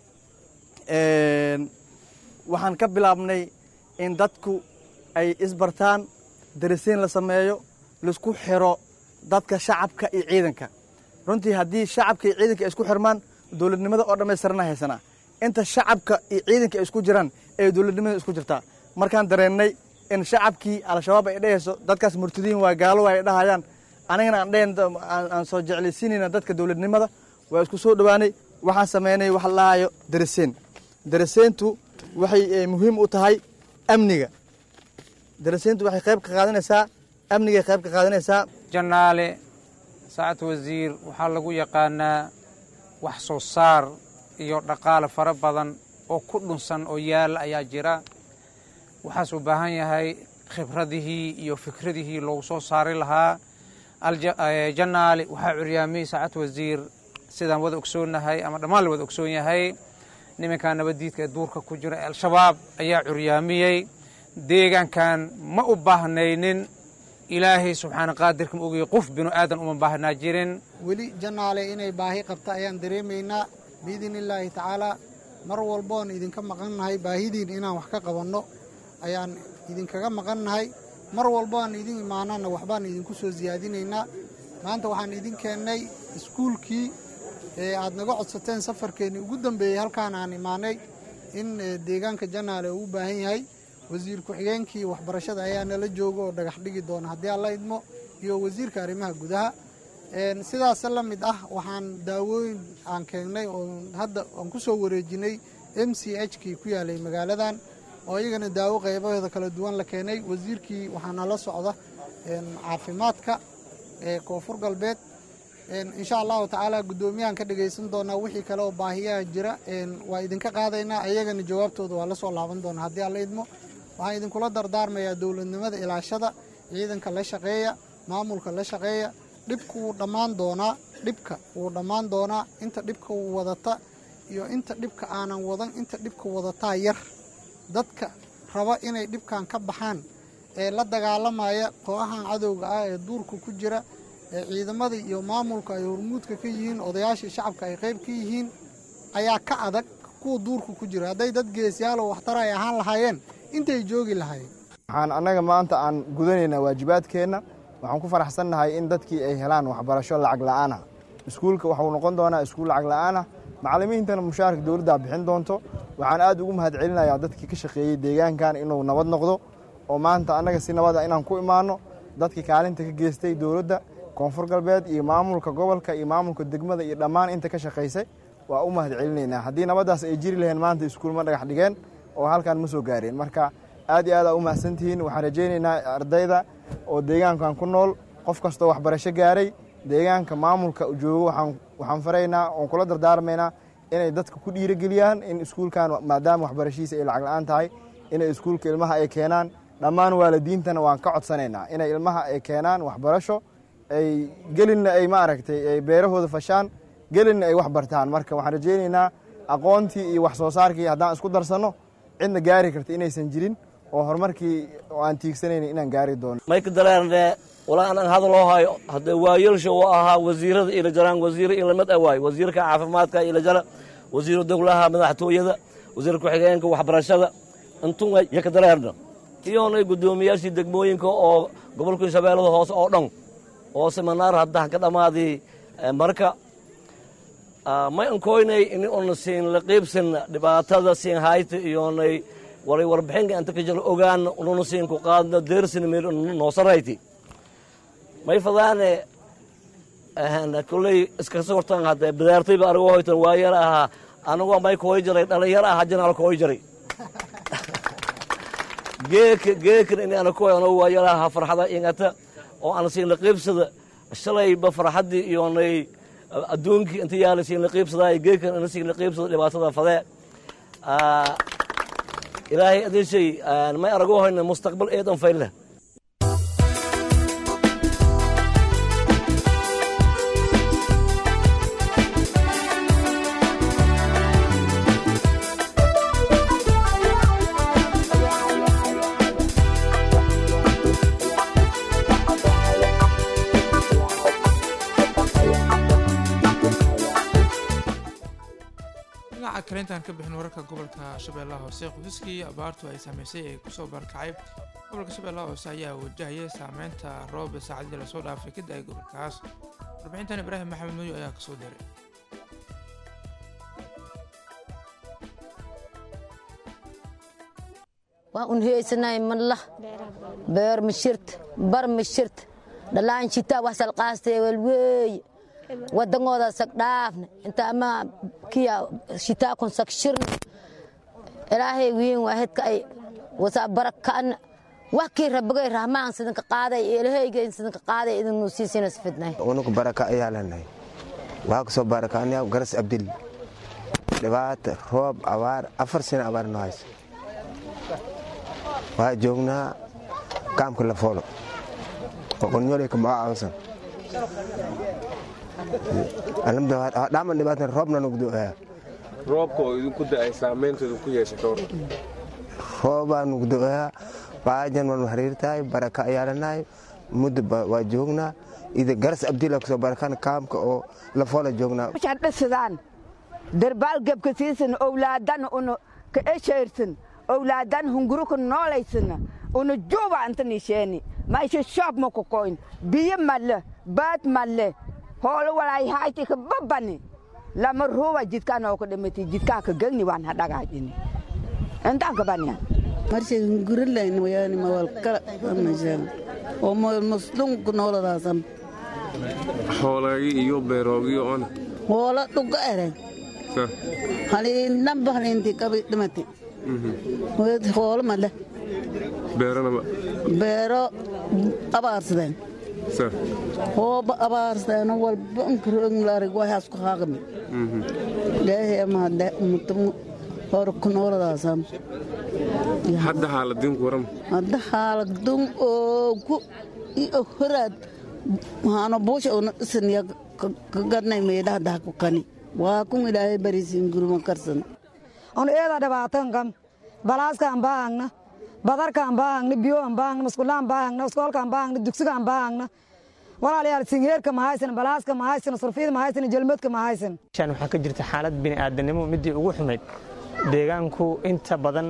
waxaan ka bilaabnay in dadku ay isbartaan darisiin la sameeyo laisku xiro dadka shacabka iyo ciidanka runtii haddii shacabka iyo ciidanka ay isku xirmaan dowladnimada oo dhammaystirana haysanaa inta shacabka iyo ciidanka ay isku jiraan ee dowladnimada isku jirtaa markaan dareennay in shacabkii al-shabaab ay dhehayso dadkaas murtadiin waa gaalo ay dhahayaan anigana aan dhehen aan soo jeclaysiinayna dadka dowladnimada waa isku soo dhowaanay waxaan sameynay wax la dhahayo dariseen dariseentu waxay muhiim u tahay amniga dariseentu waxay qayb ka qaadanaysaa amnigay qayb ka qaadanaysaa
janaale saacad wasiir waxaa lagu yaqaanaa wax soo saar iyo dhaqaale fara badan oo ku dhunsan oo yaala ayaa jira waxaas u baahan yahay khibradihii iyo fikradihii loogu soo saari lahaa janaale waxaa curyaamiyey saacad wasiir sidaan wada ogsoonnahay ama dhammaan la wada ogsoon yahay nimankaa nabaddiidka ee duurka ku jira ee al-shabaab ayaa curyaamiyey deegaankan ma u baahnaynin ilaahay subxaana qaadirka ma ogaya qof binu aadan uma baahnaa jirin
weli janaale inay baahi qabta ayaan dareemaynaa biidni illaahi tacaalaa mar walboon idinka maqannahay baahidiin inaan wax ka qabanno ayaan idinkaga maqannahay mar walboaan idin imaanana waxbaan idinku soo siyaadinaynaa maanta waxaan idin keennay iskuulkii ee aad naga codsateen safarkeennii ugu dambeeyey halkaan aan imaanay in deegaanka janaale uu u baahan yahay wasiir ku-xigeenkii waxbarashada ayaa nala jooga oo dhagax dhigi doona haddii alla idmo iyo wasiirka arrimaha gudaha sidaas la mid ah waxaan daawooyin aan keennay oo hadda aan ku soo wareejinay m c h kii ku yaalay magaaladan oo iyagana daawo qaybaheeda kala duwan la keenay wasiirkii waxaa nala socda caafimaadka ee koonfur galbeed insha allahu tacaala guddoomiyahan ka dhagaysan doonaa wixii kale oo baahiyaha jira waa idinka qaadaynaa ayagana jawaabtooda waa la soo laaban doonaa haddii alla idmo waxaan idinkula dardaarmayaa dowladnimada ilaashada ciidanka la shaqeeya maamulka la shaqeeya dhibka wuu dhammaan doonaa dhibka wuu dhammaan doonaa inta dhibka wadata iyo inta dhibka aanan wadan inta dhibka wadataa yar dadka raba inay dhibkan ka baxaan ee la dagaalamaya kooxahan cadowga ah ee duurka ku jira ee ciidamada iyo maamulka ay hormuudka ka yihiin odayaashii shacabka ay qayb ka yihiin ayaa ka adag kuwa duurka ku jira hadday dad geesyaalo waxtar ay ahaan lahaayeen intay joogi lahaayeen
waxaan annaga maanta aan gudanaynaa waajibaadkeenna waxaan ku faraxsannahay in dadkii ay helaan waxbarasho lacag la'aana iskuulka waxuu noqon doonaa iskuul lacag la'aana macallimiintana mushaarka dowladdaa bixin doonto waxaan aad ugu mahadcelinayaa dadkii ka shaqeeyey deegaankan inuu nabad noqdo oo maanta annaga si nabada inaan ku imaanno dadkii kaalinta ka geystay dowladda koonfur galbeed iyo maamulka gobolka iyo maamulka degmada iyo dhammaan inta ka shaqaysay waa u mahadcelinaynaa haddii nabaddaas ay jiri laheen maanta iskuul ma dhagax dhigeen oo halkaan ma soo gaareen marka aad iyo aad aa u mahadsantihiin waxaan rajaynaynaa ardayda oo deegaankan ku nool qof kastoo waxbarasho gaaray deegaanka maamulka joogo waxaan faraynaa oon kula dardaarmaynaa inay dadka ku dhiirigeliyaan in iskuulkan maadaama waxbarashihiisa ay lacag la-aan tahay inay iskuulka ilmaha ay keenaan dhammaan waalidiintana waan ka codsanaynaa inay ilmaha ay keenaan waxbarasho ay gelinna ay maaragtay ay beerahooda fashaan gelinna ay wax bartaan marka waxaan rajaynaynaa aqoontii iyo wax soo saarkii haddaan isku darsanno cidna gaari karta inaysan jirin oo horumarkii oo aan tiigsanayna inaan gaari doono
mayka dareerne walaa anaan hadaloo hayo haddee waayelsha uu ahaa wasiirada ila jaraan wasiir ilamid a waay wasiirka caafimaadka ila jara wasiiru dowlaha madaxtooyada wasiir ku-xigeenka waxbarashada intun yaka dareerna iyoonay guddoomiyaashii degmooyinka oo gobolka shabeellada hoose oo dhan oo seminaar haddahan ka dhammaadii marka may ankoynay in una siin la qiibsan dhibaatada siin hayta iyoonay walay warbixinka inta ka jira ogaan ununa siin ku qaadna deersin meel noosarayti may fadaane kulley iska sortan hadde bidaartayba argo hoytan waa yar ahaa anagoo may kooy jiray dhalinyaro aha janaal kooy jiray geeka geekan in ana kooy anoo waa yar ahaa farxada ingata oo aan siin la qiibsada shalayba farxaddii iyoonay adduunkii inta yaala siin la qiibsadaa geekan ina siin la qiibsada dhibaatada fadee ilaahay adishay may arago hoyna mustaqbal eedan fayle
dhinaca kale intaan ka bixin wararka gobolka shabeellaha hoose qoysaskii abaartu ay saameysay ee kusoo barkacay gobolka shabeellaha hoose ayaa wajahaya saameynta roob saacadii lasoo dhaafay ka da-ay gobolkaas warbixintan ibraahim maxamed mayo ayaa kasoo diray
waan un heysanay mallah beer mashirta bar mashirta dhalaan shitaa wax salqaastee walweeye wadangooda sag dhaafna inta ama kiya shitaa kun sag shirna ilaahay wiin waa hedka ay wasa baraka'ana wax kii rabagay rahmaan sidinka qaaday eelahayga sidinka qaaday idinu siisinas fidnay
unugu baraka ayaa leenahay waxaa kusoo barakaanaya garas abdil dhibaata roob abaar afar sano abaar noo hayso waxaa joognaa kaamka lafoolo oo qonyoleyka maga aawasan dhaman dhibaatan roobna nugu do'aya
roobka oo idinku da'ay saameyntooda ku yeesha ka waran
roobaa nugu do'aya baajan waan xiriirtahay baraka ayaa leenahay muddo waa joognaa ida garas abdila kusoo barakaan kaamka oo lafoola joognaa
dhsidaan darbaal gebka siisan owlaadan una ka eshayrsan owlaadan hunguruka noolaysan una juba anta nisheeni maisha shoob ma kokoyn biyo malle baad malle hoolo walay hayti ka babani lama ruuba jidkaa noo ka dhimati jidkaa ka gegni waan hadhagaajini intaan ka baniyan
marshay hungurilayn wayaani mawal kala amashaan oo mool maslunku nooladaasan
xoolaagi iyo beeroogiyo on
hoola dhuga ere haliinamba haliinti qabi dhimati hoolo male
beeranaba
beero abaarsadeen hooba abaarsadeeno walba nkarooglarig waxaas ku haaqmi ilaahay amahade mutamu hor ku nooladaasan
hadda xaaladinku waram
hadda xaaladun oogu iyo horaad waxaano buusha una dhisanya ka gadnay meedhaha dahku kani waa kun ilaahay bariisiin guruma karsan
on eeda dhibaatan kam balaaskaan baahangna badarkaan baahangna biyoan baahangna maskulaan baahangna iskoolkaan baahangna dugsigaan baahangna walaalayaal singeerka ma haysan balaaska ma haysan surfiyada ma haysan jalmadka ma haysan
shan waxaa ka jirta xaalad bini'aadanimo midii ugu xumayd deegaanku inta badan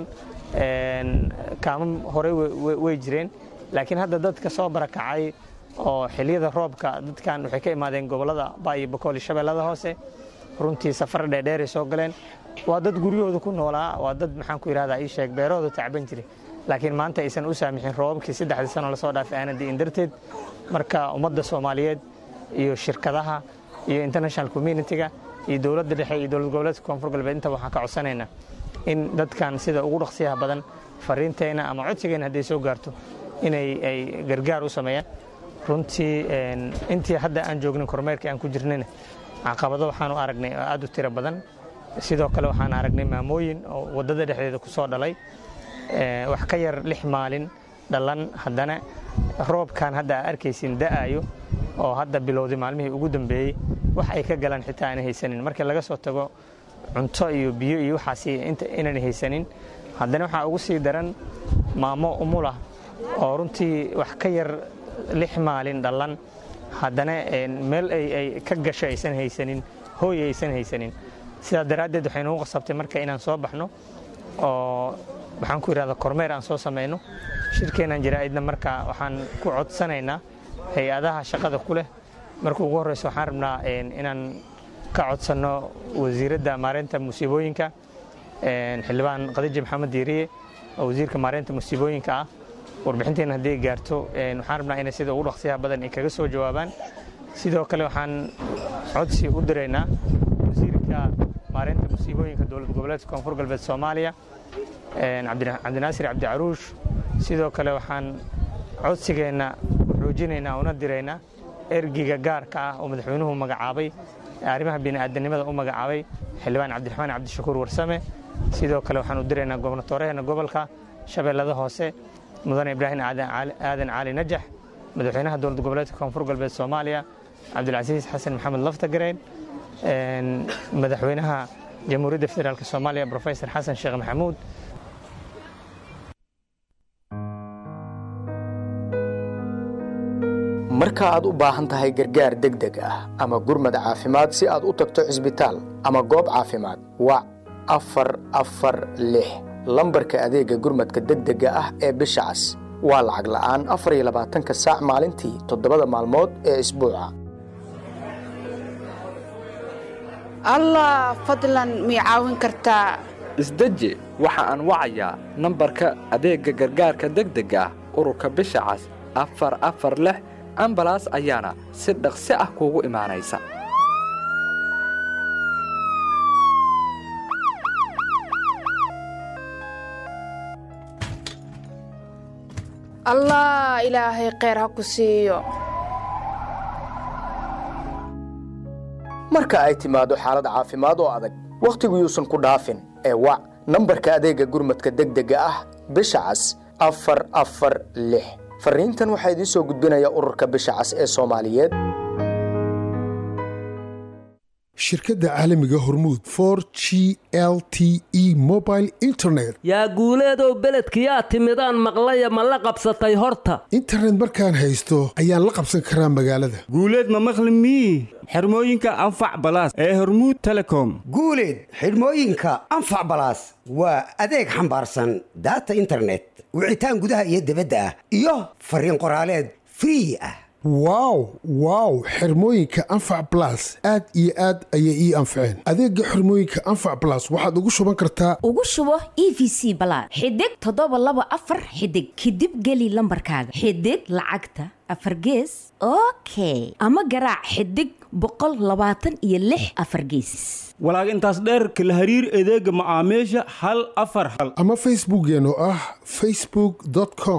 kaamam horey way jireen laakiin hadda dadka soo barakacay oo xiliyada roobka dadkan waxay ka imaadeen gobollada baayo bakool iyo shabeellada hoose runtii safar dheerdheeray soo galeen waa dad guryahooda ku noolaa waa dad maxaan ku yidhahdaa ii sheeg beerahooda tacban jiray laakiin maanta aysan u saamixin roobabkii saddexdii sano lasoo dhaafay aana di'in darteed marka ummadda soomaaliyeed iyo shirkadaha iyo international communitiga iyo dowladda dhexe iyo dowlad goboleedka koonfur galbeed inta waxaan ka codsanaynaa in dadkan sida ugu dhaqsiyaha badan fariinteenna ama codsigeenna hadday soo gaarto inay ay gargaar u sameeyaan runtii intii hadda aan joognin kormeerkii aan ku jirnayna caqabado waxaan u aragnay oo aad u tiro badan sidoo kale waxaan aragnay maamooyin oo waddada dhexdeeda ku soo dhalay wax ka yar lix maalin dhalan haddana roobkan hadda aa arkaysin da'ayo oo hadda bilowday maalmihii ugu dambeeyey wax ay ka galaan xitaa aanay haysanin markii laga soo tago cunto iyo biyo iyo waxaas inaan haysanin haddana waxaa ugu sii daran maamo umulah oo runtii wax ka yar lix maalin dhalan haddana meel ay ka gasho aysan haysanin hooy aysan haysanin sidaa daraaddeed waxay nagu qasabtay marka inaan soo baxno oo waxaan ku yidhahdaa kormeer aan soo samayno shirkeennan jaraa'idna marka waxaan ku codsanaynaa hay-adaha shaqada ku leh marka ugu horreysa waxaan rabnaa inaan ka codsanno wasiiradda maareynta musiibooyinka xildhibaan khadiija maxamed diiriye oo wasiirka maareynta musiibooyinka ah warbixinteena haddii gaarto waxaan rabnaa inay sida ugu dhaqsiyaha badan ay kaga soo jawaabaan sidoo kale waxaan codsi u diraynaa wasiirka maareynta musiibooyinka dowlad goboleedka koonfur galbeed soomaaliya cabdinaasir cabdi caruush sidoo kale waxaan codsigeenna xoojinaynaa una diraynaa ergiga gaarka ah oo madaxweynuhu magacaabay arrimaha bini'aadanimada u magacaabay xildhibaan cabdiraxmaan cabdishakuur warsame sidoo kale waxaan u diraynaa gobnatooraheenna gobolka shabeellada hoose mudane ibraahim aadan cali najax madaxweynaha dowlad goboleedka koonfur galbeed soomaaliya cabdilcasiis xasan maxamed laftagareen madaxweynaha jamhuuriyadda federaalk soomaaliya profesor xasan sheekh maxamuud
marka aad u baahan tahay gargaar degdeg ah ama gurmad caafimaad si aad u tagto cisbitaal ama goob caafimaad wac afar afar lix lambarka adeegga gurmadka degdega ah ee bisha cas waa lacag la'aan afar iyo labaatanka saac maalintii toddobada maalmood ee isbuuca
allah fadlan mii caawin kartaa
isdeji waxa aan wacayaa nambarka adeegga gargaarka degdega ah ururka bisha cas afar afar lix ambalaas ayaana si dhaqsi ah kuugu imaanaysa
allah ilaahay kheyr ha ku siiyo
marka ay timaado xaalad caafimaad oo adag wakhtigu yuusan ku dhaafin ee wac nambarka adeegga gurmadka degdega ah bisha cas afar afar lix fariintan waxaa idiin soo gudbinaya ururka bisha cas ee soomaaliyeed
shirkadda caalamiga hormuud for g l t e mobile internet
yaa guuleedow beledkiyaa timidaan maqlaya ma la qabsatay horta
internet markaan haysto ayaan la qabsan karaa magaalada
guuleed ma maqli mii xirmooyinka anfac balaas ee hormuud telecom
guuleed xidhmooyinka anfac balaas waa adeeg xambaarsan daata internet wicitaan gudaha iyo dibadda ah iyo fariin qoraaleed free ah
wow wow xirmooyinka anfac balas aad iyo aad ayay ii anfaceen adeegga xirmooyinka anfac balas waxaad ugu shuban kartaa
ugu shubo e v c balaad xidig toddoba laba afar xidig kadib geli lambarkaaga xidig lacagta afar gees okay ama garaac xidig boqol labaatan iyo lix afar gees
walaag intaas dheerka la hariir adeega macaamiisha hal afar hal
ama facebookkeen oo ah facebook com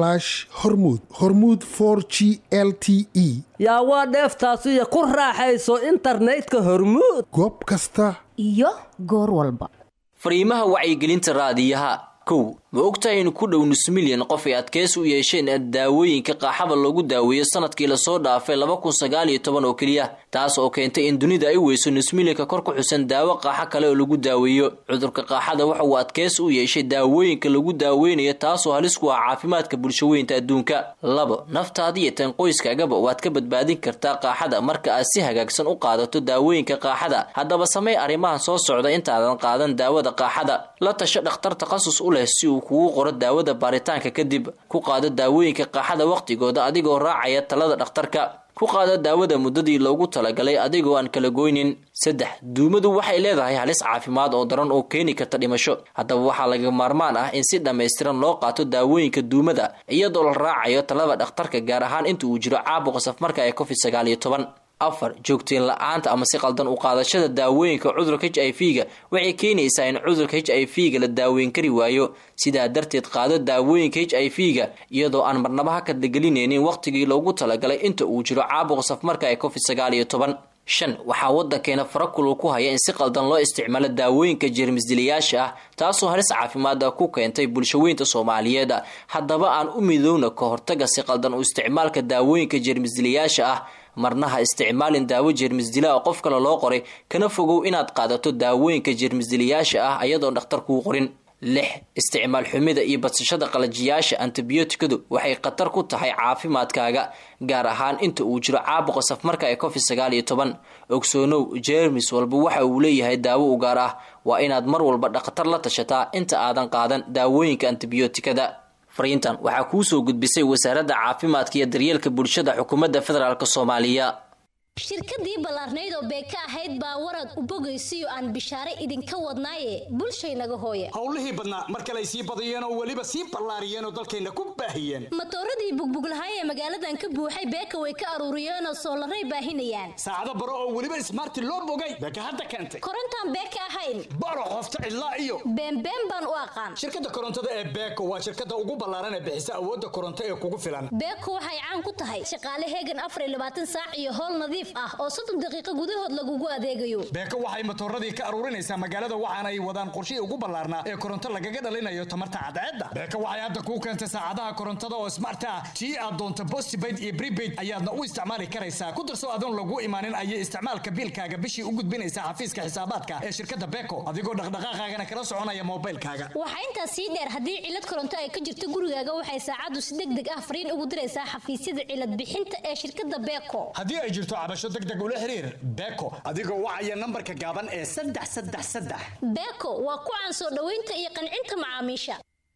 hormud hormud g l t e
yaa waa dheeftaasiyo ku raaxayso internetka hormuud
goob kasta
iyo goor walba
fariimaha wacyigelinta raadiyaha kow ma ogtahay in ku dhow nus milyan qof ay adkaysi u yeesheen daawooyinka qaaxada loogu daaweeyo sanadkii lasoo dhaafay laba kun sagaal iyo toban oo keliya taas oo keentay in dunida ay weyso nus milyanka kor ku xusan daawo qaaxo kale oo lagu daaweeyo cudurka qaaxada waxa uu adkaysi u yeeshay daawooyinka lagu daaweynayo taasoo halis ku ah caafimaadka bulshaweynta adduunka labo naftaada iyo tan qoyskaagaba waad ka badbaadin kartaa qaaxada marka aad si hagaagsan u qaadato daawooyinka qaaxada haddaba samey arrimahan soo socda intaadan qaadan daawada qaaxada la tasho dhakhtar takhasus u leh si uu kugu qoro daawada baaritaanka kadib ku qaado daawooyinka qaaxada wakhtigooda adigoo raacaya talada dhakhtarka ku qaado daawada muddadii loogu talagalay adigoo aan kala goynin saddex duumadu waxay leedahay halis caafimaad oo daran oo keeni karta dhimasho haddaba waxaa laga maarmaan ah in si dhammaystiran loo qaato daawooyinka duumada iyadoo la raacayo talada dhakhtarka gaar ahaan inta uu jiro caabuqa safmarka ee covid sagaal iyo toban afar joogteen la-aanta ama si qaldan u qaadashada daawooyinka cudurka h i v ga waxay keenaysaa in cudurka h i v ga la daaweyn kari waayo sidaa darteed qaado daawooyinka h i v ga iyadoo aan marnaba ha kadlagelinaynin wakhtigii loogu talagalay inta uu jiro caabuqa safmarka ee covid sagaal iyo toban shan waxaa waddankeena farakulul ku haya in si qaldan loo isticmaalo daawooyinka jeermisdilayaasha ah taasoo halis caafimaada ku keentay bulshaweynta soomaaliyeed haddaba aan u midowna ka hortaga si qaldan u isticmaalka daawooyinka jeermisdilayaasha ah marna ha isticmaalin daawo jeermisdila oo qof kale loo qoray kana fogow inaad qaadato daawooyinka jeermisdilayaasha ah ayadoon dhakhtar kuu qorin lix isticmaal xumida iyo badsashada qalajiyaasha antibiyootikadu waxay khatar ku tahay caafimaadkaaga gaar ahaan inta uu jiro caabuqa safmarka ee covid sagaal iyo toban ogsoonow jeermis walba waxa uu leeyahay daawo u gaar ah waa inaad mar walba dhakhtar la tashataa inta aadan qaadan daawooyinka antibiyootikada fariintan waxaa kuu soo gudbisay wasaaradda caafimaadka iyo daryeelka bulshada xukuumadda federaalk soomaaliya
shirkadii ballaarnayd oo beeka ahayd baa warad u bogaysiyo aan bishaare idinka wadnaaye bulshaynaga hooye
howlihii badnaa mar kale ay sii badiyeen oo weliba sii ballaariyeen oo dalkayna ku baahiyeen
matooradii bugbuglahay ee magaaladan ka buuxay beeka way ka aruuriyeenoo soolaray baahinayaan
saacado baro oo weliba ismaarti loo bogay beeka hadda keentay
korontaan beeka ahayn
baro qofta cidlaa iyo
beenbeen baan u aqaan
shirkadda korontada ee beeko waa shirkadda ugu ballaaran ee bixisa awoodda koronto ee kugu filan
beeko waxay caan ku tahay shaqaale heegan afar iyo labaatan saac iyo howl nadiif ah oo soddon daqiiqo gudahood lagugu adeegayo
beeko waxay matooradii ka aruurinaysaa magaalada waxaana ay wadaan qorshihii ugu ballaarnaa ee koronto lagaga dhalinayo tamarta cadceedda beeko waxay hadda kuu keentay saacadaha korontada oo smart ah tii aad doonto postpaid iyo prepaid ayaadna u isticmaali karaysaa ku darso adoon lagu imaanin ayay isticmaalka biilkaaga bishii u gudbinaysaa xafiiska xisaabaadka ee shirkadda beeko adigoo dhaqdhaqaaqaagana kala soconaya moobilkaaga
waxaa intaas sii dheer haddii cilad koronto ay ka jirto gurigaaga waxay saacaddu si deg deg ah fariin ugu diraysaa xafiisyada cilad bixinta ee shirkadda beeko
haddii ay jirto cabasho deg deg ula xiriir beeko adigoo wacaya nambarka gaaban ee saddex saddex saddex
beeko waa ku caan soo dhoweynta iyo qancinta macaamiisha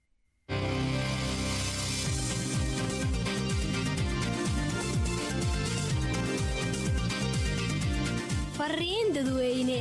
fariin dadweyne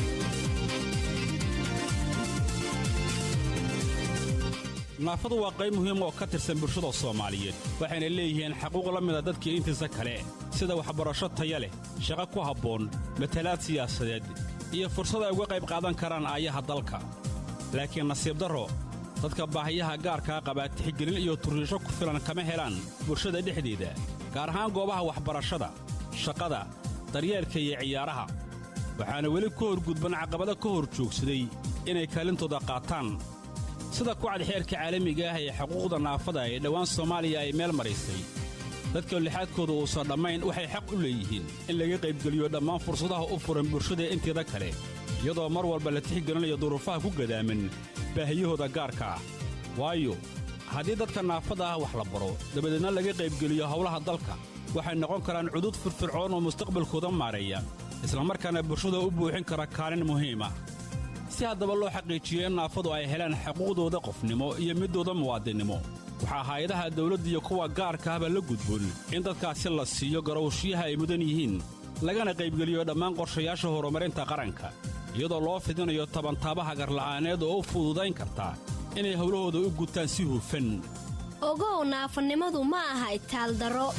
naafadu waa qayb muhiim oo ka tirsan bulshada soomaaliyeed waxayna leeyihiin xaquuq la mida dadkii intiisa kale sida waxbarasho taya leh shaqo ku habboon matalaad siyaasadeed iyo fursad ay uga qayb qaadan karaan aayaha dalka laakiin nasiib darro dadka baahiyaha gaarkaa qabaa tixgelin iyo turriisho ku filan kama helaan bulshada dhexdeeda gaar ahaan goobaha waxbarashada shaqada daryeelka iyo ciyaaraha waxaana weli ka horgudban caqabado ka hor joogsaday inay kaalintooda qaataan sida kucad xeerka caalamiga ah ee xuquuqda naafada ee dhowaan soomaaliya ay meel maraysay dadka lixaadkooda uusan dhammayn waxay xaq u leeyihiin in laga qaybgeliyo dhammaan fursadaha u furan bulshada inteeda kale iyadoo mar walba la tixgelinayo duruufaha ku gadaaman baahiyahooda gaarka ah waayo haddii dadka naafada ah wax la baro dabadeedna laga qaybgeliyo howlaha dalka waxay noqon karaan cudud firfircoon oo mustaqbalkooda maareeya islamarkaana bulshada u buuxin kara kaalin muhiim ah si haddaba loo xaqiijiyo in naafadu ay helaan xuquuqdooda qofnimo iyo middooda muwaadinnimo waxaa hay-adaha dawladda iyo kuwa gaarka ahba la gudboon in dadkaasi la siiyo garowshiyaha ay mudan yihiin lagana qaybgeliyo dhammaan qorshayaasha horumarinta qaranka iyadoo loo fidinayo tabantaabaha garla'aaneed oo u fududayn karta inay howlahooda u gutaan si hufan
ogow naafanimadu ma aha itaaldaro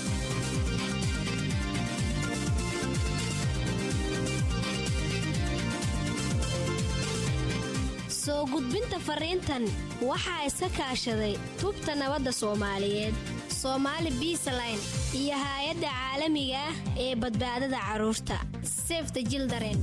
soo gudbinta fariintan waxaa iska kaashaday tubta nabadda soomaaliyeed soomaali biisaline iyo haay-adda caalamiga ah ee badbaadada carruurta sefta jildaren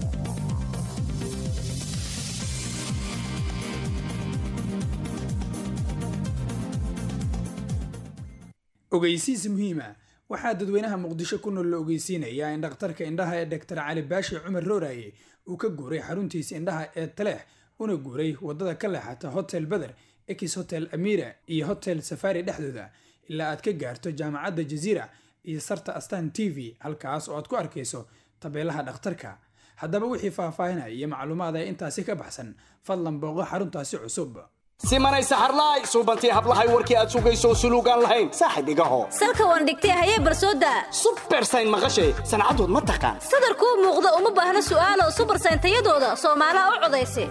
ogeysiis muhiima waxaa dadweynaha muqdisho ku nool la ogeysiinayaa in dhakhtarka indhaha ee dhaktar cali baashi cumar rooraye uu ka guuray xaruntiisa indhaha ee taleex una guuray waddada ka leexata hotel beder ekis hotel amira iyo hotel safari dhexdooda ilaa aad ka gaarto jaamacadda jaziira iyo sarta astan t v halkaas oo aad ku arkayso tabeelaha dhakhtarka haddaba wixii faahfaahinaya iyo macluumaad ee intaasi ka baxsan fadlan booqo xaruntaasi cusub
simanay saxarlaay suubantii hablahay warkii aad sugayso suluugaan lahayn saaxib igaho
salka waan dhigtay hayee barsooda
subersayn maqashay sancadood ma taqaan
sadarkuu muuqda uma baahna su'aalo subersayn tayadooda soomaalaha u codaysa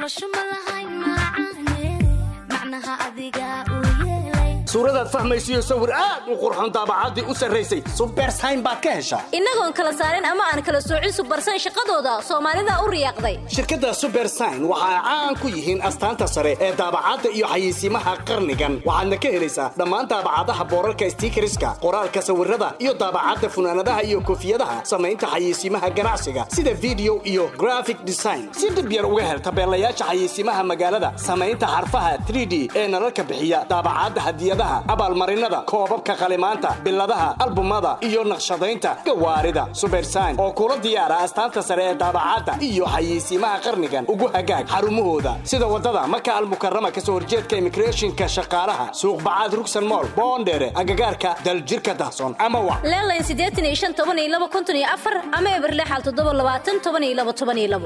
suuradaad fahmaysiyo sawir aad u qurxoon daabacaddii u sarraysay subersayn baad ka heshaa
innagoon kala saarin ama aan kala soocin subersayn shaqadooda soomaalida u riyaaqday
shirkadda subersayn waxa ay caan ku yihiin astaanta sare ee daabacadda iyo xayeysiimaha qarnigan waxaadna ka helaysaa dhammaan daabacadaha boorarka stiikariska qoraalka sawirada iyo daabacadda funaanadaha iyo koofiyadaha samaynta xayeysiimaha ganacsiga sida video iyo graphic design si dhib yar uga hel tabeelayaasha xayeysiimaha magaalada samaynta xarfaha 3d ee nalalka bixiya daabacadda hadiyada abaalmarinada koobabka qalimaanta biladaha albumada iyo naqshadaynta gawaarida subersayn oo kula diyaara astaanta sare ee daabacadda iyo xayeysiimaha qarnigan ugu hagaag xarumahooda sida waddada maka almukarama kasoo horjeedka imigreeshinka shaqaalaha suuqbacaad rugsan mool boondheere agagaarka daljirka dahson ama wa
leelayn siddeetan iyo shan toban iyo laba konton iyo afar ama eberlexal toddoba labaatan toban iyo laba toban iyo labo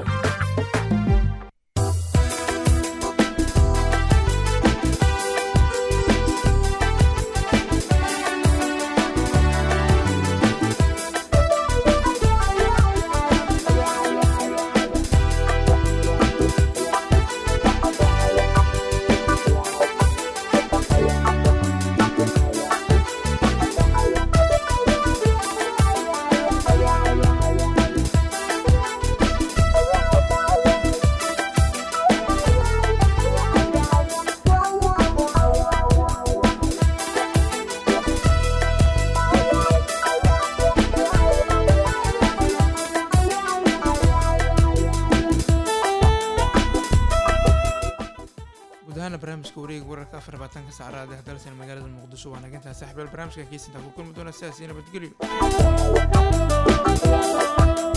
barnaamijka wareega wararka afar labaatanka saacadaad ee dalsan magaalada muqdisho waa nagintaa saaxiibayaal barnaamijka kiisinta ku kulmi doona sidaas iyo nabadgelyo